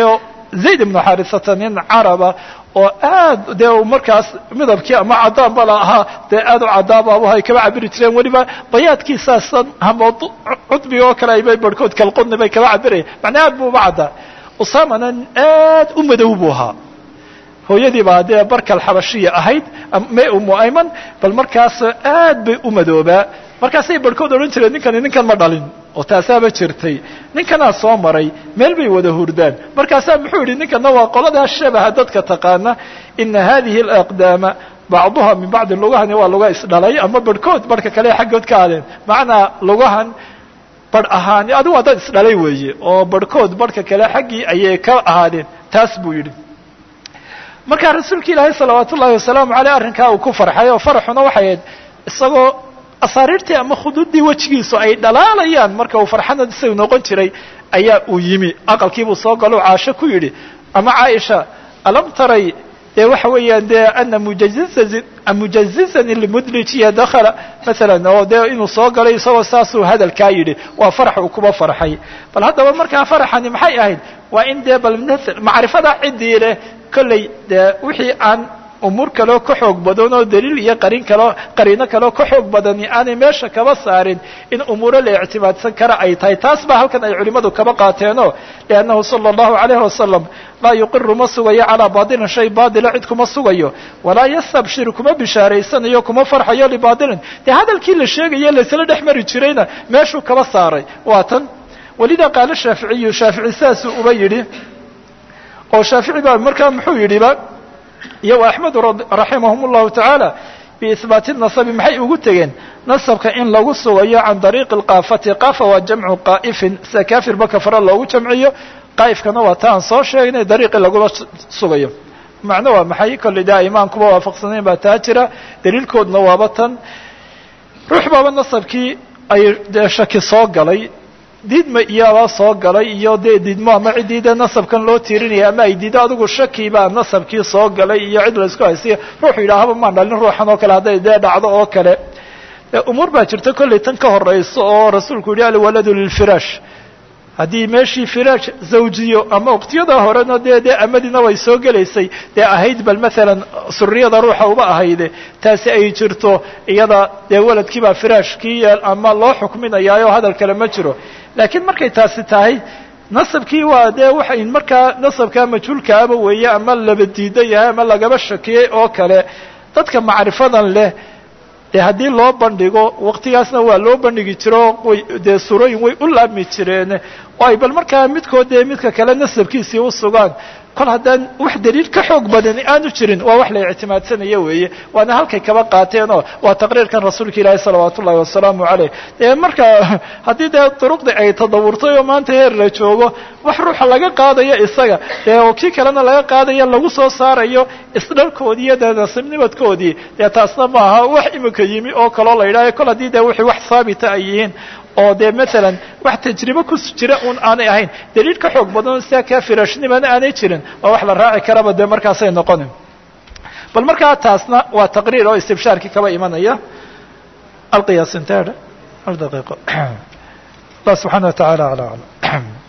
zayd ibnu xarisata nin caraba oo aad dee markaas midabkii ama cadaan bala ahaa dee aad u cadaababuha ay kaba cabiri jireen weliba bayaadkiisaasan ama cudbiga oo kale aybay barhkood kalqudni bay kaba cabirayeen macnaa aad bu uba caddaa usamana aad u madow buu ahaa hooyadii baa dee barkal xabashiya ahayd me umu ayman bal markaas aad bay u madoobaa markaasay barhkood odhan jireen ninkani ninkan ma dhalin oo taasaaba jirtay ninkanaa soo maray meel bay wada hurdaan markaasaa muxuu yidhi ninkana waa qoladaa shabaha dadka taqaana ina hadihi alaqdaama bacduha min bacdi lugahani waa luga isdhalay ama barhkood barhka kale xaggood ka adeen macnaa lugahan barh ahaani adigu waa dad isdhalay weeye oo barhkood barhka kale xaggii ayay ka ahaadeen taas buu yidhi markaa rasuulka ilaahay salawaat ullahi wasalaamu aleyh arrinkaa uu ku farxay oo faraxuna waxay ahayd isagoo asaariirtii ama khuduuddii wejigiisu ay dhalaalayaan marka uu farxana isagu noqon jiray ayaa uu yimi aqalkiibuu soo galo caasho ku yidhi ama caaisha alam taray dee waxa weeyaan dee ana mujazizan mujazizan limudlijiya dakhala masalan oo dee inuu soo galay isagoo saasuu hadalkaa yidhi waa farax uu kuba farxay bal haddaba markaa faraxani maxay ahayd waa in dee bal macrifada ciddii leh kolley dee wixii aan umuur kaleo ka xoog badan oo daliil iyo qarin kaleo qariino kaleo ka xoog badani aanay meesha kaba saarin in umuuro la ictimaadsan kara ay tahay taas baa halkan ay culimmadu kaba qaateenoo liannahu sala allahu alayhi wasalam laa yuqiru ma sugayo calaa batilin shay baatila cid kuma sugayo walaa yastabshir kuma bishaaraysanayo kuma farxayo libaatilin dee hadalkii la sheegaye laysla dhex mari jirayna meeshuu kaba saaray waa tan walida qaala shaaficiyu shaafici saasuu uba yidhi oo shaafici baa markaa muxuu yidhiba iyo wa axmedu raximahum llahu tacaala biihbaati nasabi maxay ugu tegeen nasabka in lagu sugayo can dariiqi lkaafati kaafa waa jamcu qaa'ifin sida kaafirba kafara loogu jamciyo qaa'ifkana waa ta aan soo sheegnay dariiqii lagula sugayo macno waa maxay kolley daa imaankuba waafaqsanayn baa taa jira daliilkoodna waaba tan ruux baaba nasabkii ay dee shaki soo galay diidma iyoabaa soo galay iyo dee diidmo ama ciddii dee nasabkan loo tiirinaya ama ay diido adigu shaki baa nasabkii soo galay iyo cid laysku haysiya ruuxu yidhaahaba maan dhalin ruuxan oo kale hadday dee dhacdo oo kale umuur baa jirta kollay tan ka horayso oo rasuulku yidhi alwaladu lilfiraash haddii meeshii firaash zawjiyo ama uktiyada horena dee dee amadina way soo gelaysay dee ahayd bal maalan suriyada ruuxa uba ahayde taasi ay jirto iyada dee waladkiibaa firaashkii yeel ama loo xukminayaayo hadal kale ma jiro laakiin markay taasi tahay nasabkii waa dee waxay markaa nasabkaa majhuulkaaba weeye ama laba diidan yahay ama lagaba shakiyey oo kale dadka macrifadan leh dee haddii loo bandhigo waktigaasna waa loo bandhigi jiro way dee surooyin way u laabmi jireen oo ay bal markaa midkood dee midka kale nasabkiisii u sugaan kol haddaan wax daliil ka xoog badani aanu jirin waa wax la ictimaadsanayo weeye waana halkay kaba qaateenoo waa taqriirkan rasuulka ilaahi salawaat ullahi wasalaamu caleyh dee marka haddii dee duruqdii ay tadawurtay oo maanta heer la joogo wax ruuxa laga qaadayo isaga dee oo kii kalena laga qaadayo lagu soo saarayo isdhalkoodii iyo dee nasibnimadkoodii dee taasna maaha wax imika yimi oo kaloo la yidhahyo kol haddii dee wixii wax haabita ay yihiin oo dee maalan wax tajribo ku jira un aanay ahayn daliil ka xoog badan sidaa kaa firaashnimana aanay jirin oo wax la raaci karaba dee markaasay noqonin bal markaa taasna waa taqriir oo istibshaarkii kaba imanaya alqiyaas inteedha hal daqiiqo allah subxaana wa tacaala ala aclam